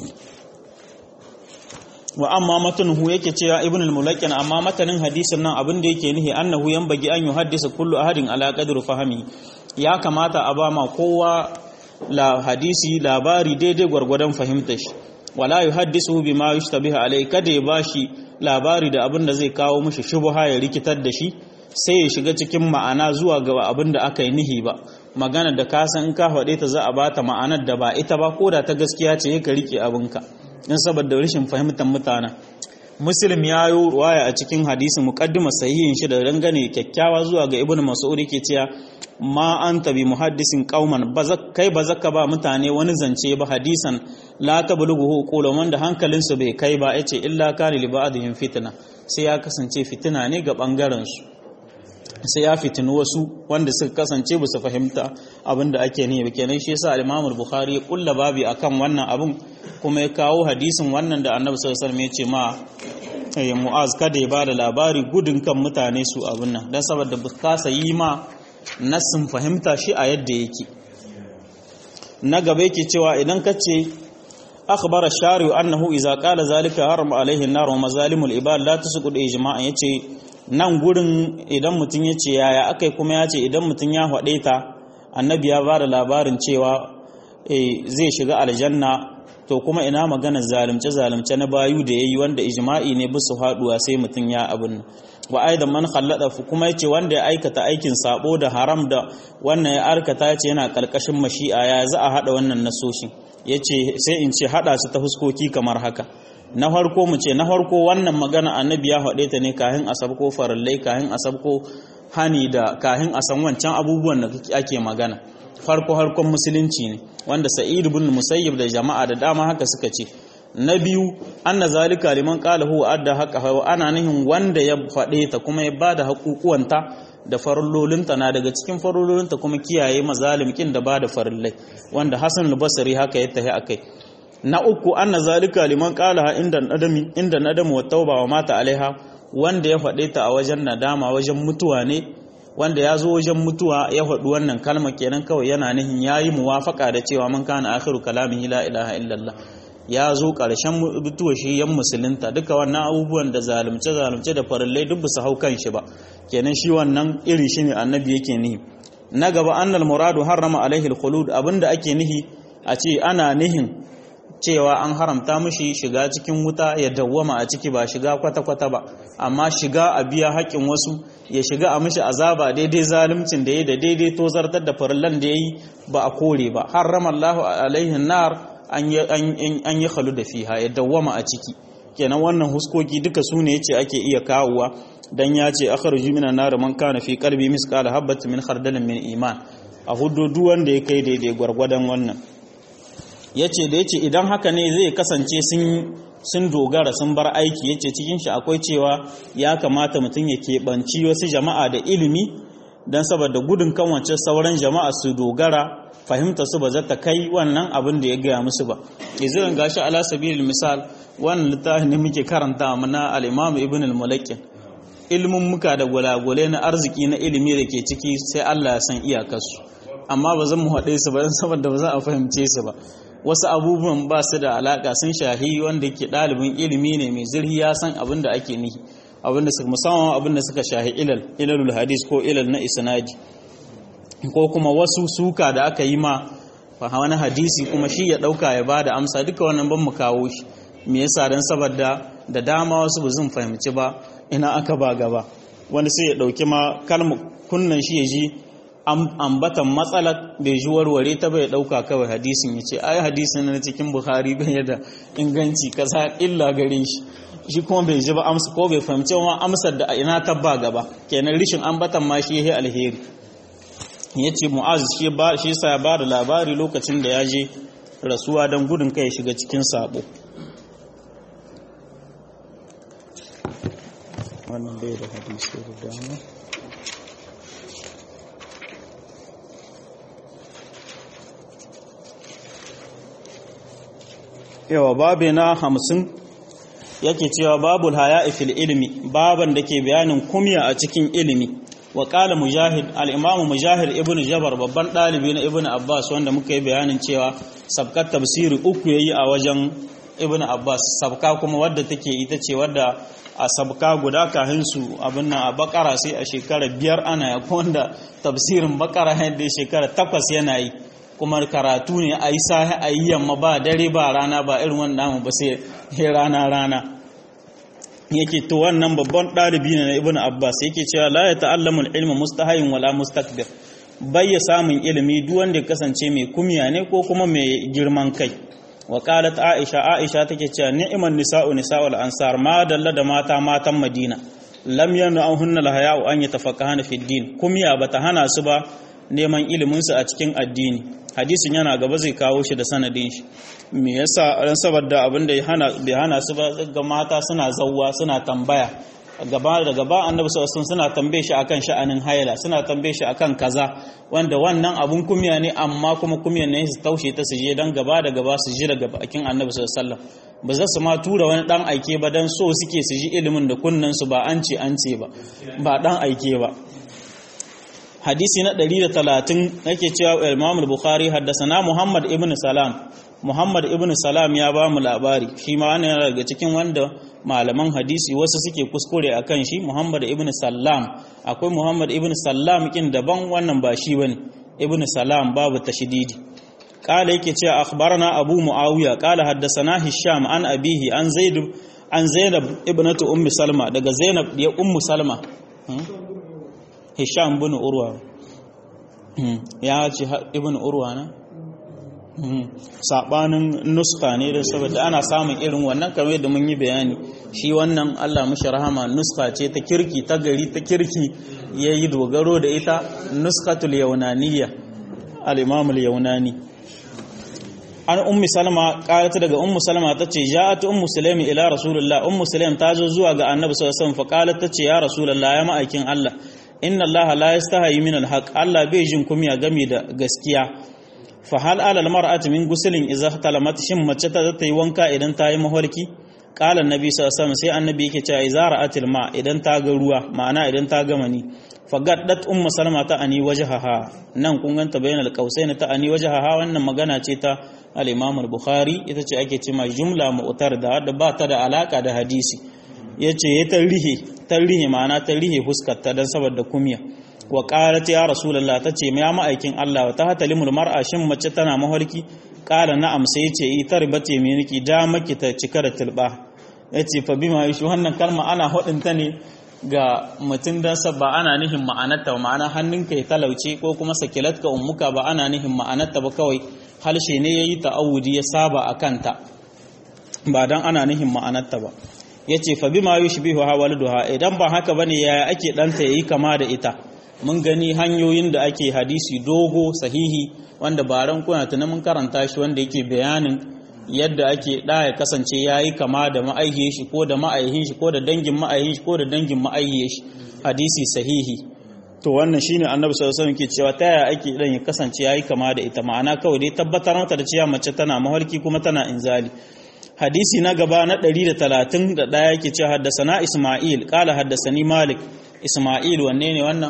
wa amma matanuhu yake cewa ibn al-mulakkin amma matanin hadisin nan abin da yake nihi annahu yanbagi an yuhaddisa kullu ahadin ala qadri fahmi ya kamata a ba ma kowa la hadisi labari daidai gwargwadon fahimtar shi wala yuhaddisu bima yushtabihu alai kada ya bashi labari da abin da zai kawo mishi shubha ya rikitar da shi sai ya shiga cikin ma'ana zuwa ga abin da aka yi nihi ba magana da ka san in ka faɗe ta za a bata ma'anar da ba ita ba ko da ta gaskiya ce ka rike abinka in saboda rashin fahimtar mutanen muslim ya yi ruwaya a cikin hadisin muqaddima sahihin shi da dangane kyakkyawa zuwa ga ibnu mas'ud yake cewa ma anta bi muhaddisin qauman kai ba zaka ba mutane wani zance ba hadisan la tablughu qulun wanda hankalinsu bai kai ba yace illa kana li ba'dihim fitna sai ya kasance fitina ne ga bangaren su sai ya fitini wasu wanda suka kasance ba su fahimta abin da ake ne kenan shi yasa al-Imam al-Bukhari ya kulla babi akan wannan abun kuma ya kawo hadisin wannan da Annabi sallallahu alaihi wasallam ya ce ma ya Mu'az kada ya bada labari gudun kan mutane su abin nan dan saboda ba kasa yi ma nassin fahimta shi a yadda yake na gaba yake cewa idan ka ce akhbara shari'u annahu idza qala zalika haram alaihi an-nar wa mazalimul ibad la tusqud ijma'an yace nan gurin idan mutum ya ce yaya akai kuma ya ce idan mutum ya haɗe ta annabi ya ba da labarin cewa zai shiga aljanna to kuma ina magana zalunce zalunce na bayu da yayi wanda ijma'i ne bisu haduwa sai mutum ya abin wa aidan man khallada kuma yace wanda ya aikata aikin sabo da haram da wannan ya arkata yace yana kalkashin mashi'a ya za a hada wannan nasoshin yace sai in ce hada su ta huskoki kamar haka na farko mu ce na farko wannan magana annabi ya haɗe ta ne kahin asab ko farallai kahin asab ko hani da kahin a san wancan abubuwan da ake magana farko harkon musulunci ne wanda sa'id ibn musayyib da jama'a da dama haka suka ce na biyu anna zalika liman qala huwa adda haqa ana nihin wanda ya faɗe ta kuma ya bada haƙuƙuwanta da farallolinta na daga cikin farallolinta kuma kiyaye mazalimkin da bada farillai wanda hasan al-basri haka ya tahi akai na uku anna zalika liman qala inda nadami inda nadamu wa tauba wa mata alaiha wanda ya faɗe ta a wajen nadama wajen mutuwa ne wanda ya zo wajen mutuwa ya faɗi wannan kalma kenan kawai yana nihin yayi muwafaka da cewa man kana akhiru kalamihi la ilaha illallah ya zo ƙarshen mutuwa shi yan musulunta duka wannan abubuwan da zalunce zalunce da farillai duk su hau kan shi ba kenan shi wannan irin shi ne annabi yake nihi na gaba annal muradu harrama alaihi alkhulud abinda ake nihi a ce ana nihin cewa an haramta mishi shiga cikin wuta ya dawwama a ciki ba shiga kwata-kwata ba amma shiga a biya haƙƙin wasu ya shiga a mishi azaba daidai zaluncin da ya da daidai tozartar da farillan da ya yi ba a kore ba harrama Allahu alaihi nar an yi halu da fiha ya dawwama a ciki kenan wannan huskoki duka su ne yace ake iya kawowa dan ya ce akhruju minan nar man kana fi qalbi misqala habatin min khardalin min iman a hudu duk wanda ya kai daidai gwargwadon wannan yace da yace idan haka ne zai kasance sun sun dogara sun bar aiki yace cikin shi akwai cewa ya kamata mutum ya keɓanci wasu jama'a da ilimi don saboda gudun kan wancan sauran jama'a su dogara fahimta su ba za ta kai wannan abin da ya gaya musu ba izirin gashi ala sabilil misal wannan littafin ne muke karanta mana al-imam ibn al-mulakkin ilmin muka da gulagule na arziki na ilimi da ke ciki sai Allah ya san iyakarsu amma ba zan mu haɗe su ba don saboda ba za a fahimce su ba wasu abubuwan ba su da alaka sun shahi wanda ke ɗalibin ilimi ne mai zirhi ya san abin da ake nihi abin da suka musamman abin da suka shahi ilal ilalul hadis ko ilal na isnadi ko kuma wasu suka da aka yi ma wani hadisi kuma shi ya ɗauka ya ba da amsa duka wannan ban mu kawo shi me yasa don saboda da dama wasu ba zan fahimci ba ina aka ba gaba wani sai ya ɗauki ma kalmar kunnan shi ya ji ambatan matsalar bai ji warware ta bai ɗauka kawai hadisin ya ce ai hadisin na cikin buhari bai da inganci kaza illa gare shi shi kuma bai ji ba amsa ko bai fahimci ma amsar da ina ta ba gaba kenan rishin ambatan ma shi ya alheri ya ce mu'az shi ba shi sa ya ba da labari lokacin da ya je rasuwa don gudun kai shiga cikin sabo wannan bai da hadisi da dama yawa babu na hamsin yake cewa babul haya fil ilmi baban da ke bayanin kumya a cikin ilimi wa qala mujahid al-imam mujahid ibnu jabar babban dalibi na ibnu abbas wanda muka yi bayanin cewa sabkat tafsiri uku yayi a wajen ibnu abbas sabka kuma wadda take ita ce wadda a sabka guda kahin su abin nan a bakara sai a shekara biyar ana ya wanda tafsirin bakara yadda shekara takwas yana yi kuma karatu ne a yi sahi a yi yamma ba dare ba rana ba irin wannan ba sai rana rana yake to wannan babban ɗalibi ne na ibn abbas yake cewa la ya ta'allamu ilma mustahayin wala mustakbir bai ya samun ilimi duk wanda ya kasance mai kumiya ne ko kuma mai girman kai wa qalat aisha aisha take cewa ni'man nisa'u nisa'ul ansar ma dalla da mata matan madina lam yanu hunna lahaya'u an yatafaqqahana fi din kumiya bata hana su ba neman iliminsu a cikin addini hadisin yana gaba zai kawo shi da sanadin shi me yasa ran saboda abin da bai hana su ba ga mata suna zawwa suna tambaya gaba da gaba annabi sallallahu suna tambaye shi akan sha'anin haila suna tambaye shi akan kaza wanda wannan abun kumya ne amma kuma kumyan ne su taushe ta su je dan gaba da gaba su ji daga bakin annabi sallallahu alaihi wasallam ba za su ma tura wani dan aike ba dan so suke su ji ilimin da kunnan su ba an ce an ce ba ba dan aike ba hadisi na 130 nake cewa Imam al-Bukhari haddasana Muhammad ibn Salam Muhammad ibn Salam ya ba mu labari shi ma wannan yana daga cikin wanda malaman hadisi wasu suke kuskure akan shi Muhammad ibn Salam akwai Muhammad ibn Salam kin daban wannan ba shi bane ibn Salam babu tashdidi قال yake cewa akhbarana Abu Muawiya qala haddathana Hisham an abihi an Zaid an Zainab ibnatu Ummi Salma daga Zainab ya Ummu Salma Hisham bin Urwa ya ce ibn Urwa na sabanin nuska ne da saboda ana samun irin wannan kamar yadda mun yi bayani shi wannan Allah mushi rahama nuska ce ta kirki ta gari ta kirki yayi dogaro da ita nuskatul yaunaniyya al-imam al-yaunani an ummi salma qalat daga ummu salma tace ja'at ummu sulaim ila rasulullah ummu sulaim ta zo zuwa ga annabi sallallahu alaihi wasallam fa qalat tace ya rasulullah ya ma'aikin Allah inna Allah la yastahi min al-haq Allah bai jin kumya game da gaskiya fa hal ala al-mar'ati min guslin idza talamat shin mace ta ta yi wanka idan ta yi maholki qala annabi sallallahu alaihi wasallam sai annabi yake cewa idza ra'atil ma idan ta ga ruwa ma'ana idan ta gama ni fagaddat ummu salma ta ani wajhaha nan kun ganta bayan alqausain ta ani wajhaha wannan magana ce ta al-imam al-bukhari ita ce ake cewa jumla mu'tarda da ba ta da alaka da hadisi yace ya tarihi tarihi ma'ana tarihi huskar ta dan saboda kumya wa qalat ya rasulullah tace ya ma'aikin Allah ta hatalimul mar'a shin mace tana maholki qala na'am sai yace i tarbate me niki da maki ta cika da tilba yace fa bima yushu wannan kalma ana hodin ta ne ga mutum don ba ana nihin ma'anarta ba ma'ana hannunka ya talauce ko kuma sakilatka ummuka ba ana nihin ma'anarta ba kawai halshe ne ya yi ta'awudi ya saba a kanta ba don ana nihin ma'anarta ba ya ce fa bima yi shibihu ha idan ba haka bane yaya ake ɗanta ya yi kama da ita mun gani hanyoyin da ake hadisi dogo sahihi wanda ba ran kuna tunan mun karanta shi wanda yake bayanin yadda ake ɗa ya kasance ya yi kama da ma'aihiyar shi ko da ma'aihin shi ko da dangin ma'aihin shi ko da dangin ma'aihiyar shi hadisi sahihi to wannan shine annabi sallallahu alaihi wasallam ke cewa ta yaya ake dan ya kasance ya yi kama da ita ma'ana kawai dai tabbatar mata da cewa mace tana mahalki kuma tana inzali hadisi na gaba na 131 yake cewa haddasana isma'il qala haddasani malik isma'il wanne ne wannan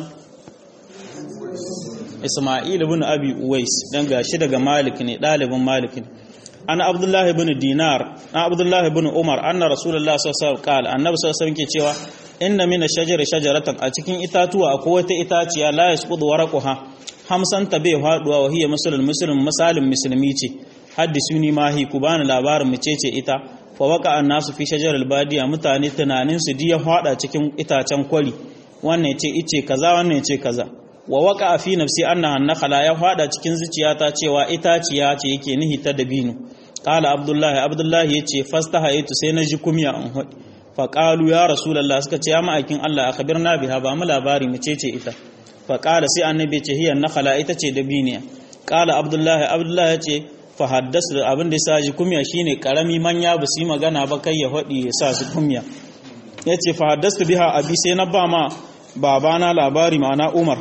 isma'il ibn abi uwais dan gashi daga malik ne dalibin malik ne an abdullahi bin dinar an abdullahi bin umar anna rasulullah sallallahu alaihi wasallam annabi sallallahu alaihi ke cewa inna min ash-shajari shajaratan a cikin itatuwa akwai wata itaciya la yasqudu waraqaha hamsan tabe faduwa wa hiya masalul muslim misalin musulmi ce haddisuni mahi ku bani labarin mu ce ita fa waka annasu fi shajaril badiya mutane tunanin su diya fada cikin itacen kwari wannan yace ice kaza wannan yace kaza wa waka fi nafsi annaha nakhala ya fada cikin zuciyata cewa itaciya ce yake nihi ta dabino qala abdullahi abdullahi yace fastahaytu sai naji kumya an hadi fa qalu ya rasulullah suka ce ya ma'aikin Allah akhbirna biha ba mu labari mu ce ita fa qala sai annabi ce hiya nakhala ita ce dabiniya qala abdullahi abdullahi yace fa haddasu abin da yasa ji kumya shine karami manya ba su yi magana ba kai ya hadi ya sa su kumya yace fa haddastu biha abi sai na ba ma babana labari ma'ana Umar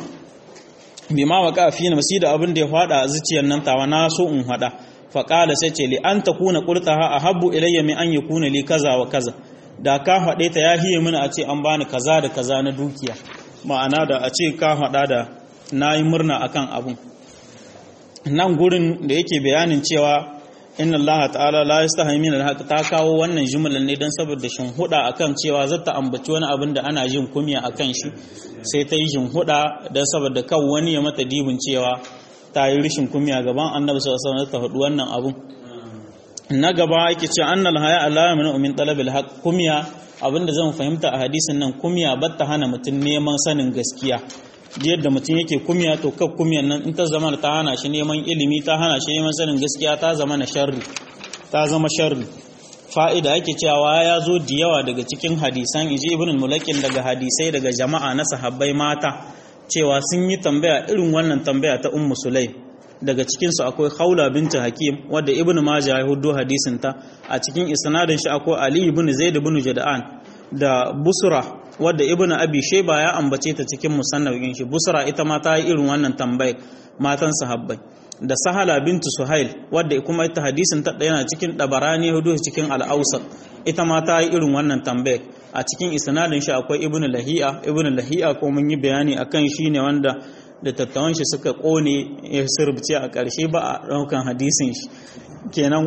bima waka fi nafsi da abin da ya fada a zuciyar nan tawa na so in hada fa qala sai ce li an takuna qultaha ahabbu ilayya min an yakuna li kaza wa kaza da ka hade ta ya hiye mini a ce an bani kaza da kaza na dukiya ma'ana da a ce ka hada da nayi murna akan abun nan gurin da yake bayanin cewa inna Allah ta'ala la yastahi min al ta kawo wannan jumlan ne dan saboda shin huda akan cewa zata ambaci wani abin da ana jin kumiya akan shi sai ta yi shin huda dan saboda kan wani ya mata dibin cewa ta yi rishin kumiya gaban Annabi sallallahu alaihi wasallam ta hudu wannan abun na gaba yake cewa annal haya Allah min min talabil haqq kumiya abinda zan fahimta a hadisin nan kumiya batta hana mutum neman sanin gaskiya yadda mutum yake kumya to kaf kumyan nan in ta zama ta hana shi neman ilimi ta hana shi neman sanin gaskiya ta zama na sharri ta zama sharri fa'ida ake cewa ya zo da yawa daga cikin hadisan iji ibn mulakin daga hadisai daga jama'a na sahabbai mata cewa sun yi tambaya irin wannan tambaya ta ummu sulaim daga cikinsu akwai haula binta hakim wadda ibn majah ya hudu hadisin ta a cikin isnadin shi akwai ali ibn zaid ibn jada'an da busra wadda ibn abi shayba ya ambace ta cikin musannafin shi busra ita ma ta yi irin wannan tambayar matan sahabbai da sahala bintu suhail wadda kuma ita hadisin ta yana cikin dabarani hudu cikin al-awsat ita ma ta yi irin wannan tambayar a cikin isnadin shi akwai ibn lahiya ibn lahiya ko mun yi bayani akan shi ne wanda da tattawan shi suka kone ya sirbice a ƙarshe ba a ɗaukan hadisin shi kenan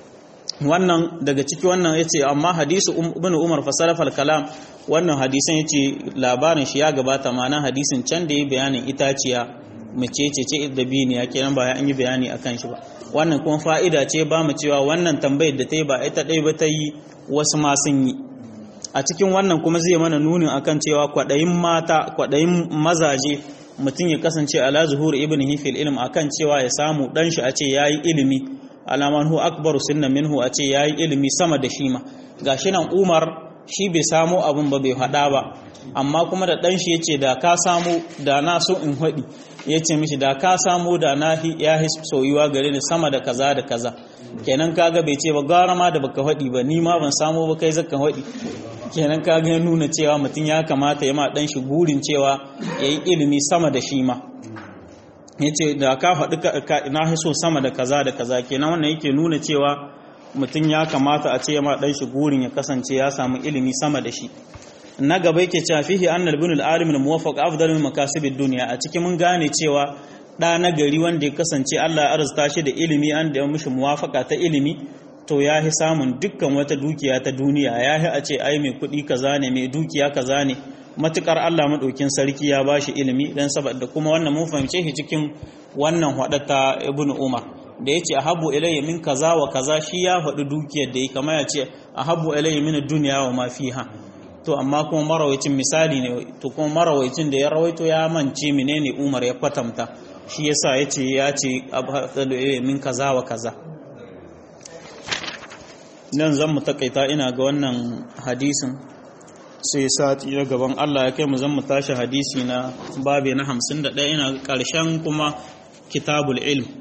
wannan daga ciki wannan yace amma hadisu ibn umar fasarafal kalam wannan hadisin yace labarin shi ya gabata ma'ana hadisin can da ya bayanin itaciya mace ce ce da biyu ya kenan ba an yi bayani akan shi ba wannan kuma fa'ida ce ba mu cewa wannan tambayar da ta yi ba ita ɗaya ba ta yi wasu ma sun yi a cikin wannan kuma zai mana nunin akan cewa kwaɗayin mata kwaɗayin mazaje mutum ya kasance ala zuhur ibn hifil ilm akan cewa ya samu dan shi a ce yayi ilimi alaman hu akbaru sunna minhu a ce yayi ilimi sama da shi ma gashi nan Umar shi bai samu abun ba bai hada ba amma kuma da dan shi yace da ka samu da na so in hadi yace mishi da ka samu da na ya his soyuwa gare ni sama da kaza da kaza kenan kaga bai ce ba gara ma da baka hadi ba ni ma ban samu ba kai zaka hadi kenan ka ga nuna cewa mutum ya kamata ya ma dan shi gurin cewa ya yi ilimi sama da shi ma ya ce da ka faɗi na so sama da kaza da kaza kenan wannan yake nuna cewa mutum ya kamata a ce ya ma dan shi gurin ya kasance ya samu ilimi sama da shi na gaba yake cewa fihi annal bin al-alim al-muwaffaq afdalu min makasib ad-dunya a cikin mun gane cewa da na gari wanda ya kasance Allah ya arzuta shi da ilimi an da mishi muwafaka ta ilimi to ya fi samun dukkan wata dukiya ta duniya ya fi a ce ai mai kuɗi kaza ne mai dukiya kaza ne matukar Allah maɗaukin sarki ya ba shi ilimi don saboda kuma wannan mun fahimce shi cikin wannan ta ibn umar da ya ce a habu ilayya min kaza wa kaza shi ya faɗi dukiyar da ya kama ya ce a habu ilayya min duniya wa ma fiha to amma kuma marawacin misali ne to kuma marawacin da ya rawaito ya mance menene umar ya kwatanta shi yasa ya ce ya ce abu min kaza wa kaza nan zan mu takaita ina ga wannan hadisin sai sati na gaban Allah ya kai mu zan mu tashi hadisi na babe na 51 ina ƙarshen kuma kitabul ilm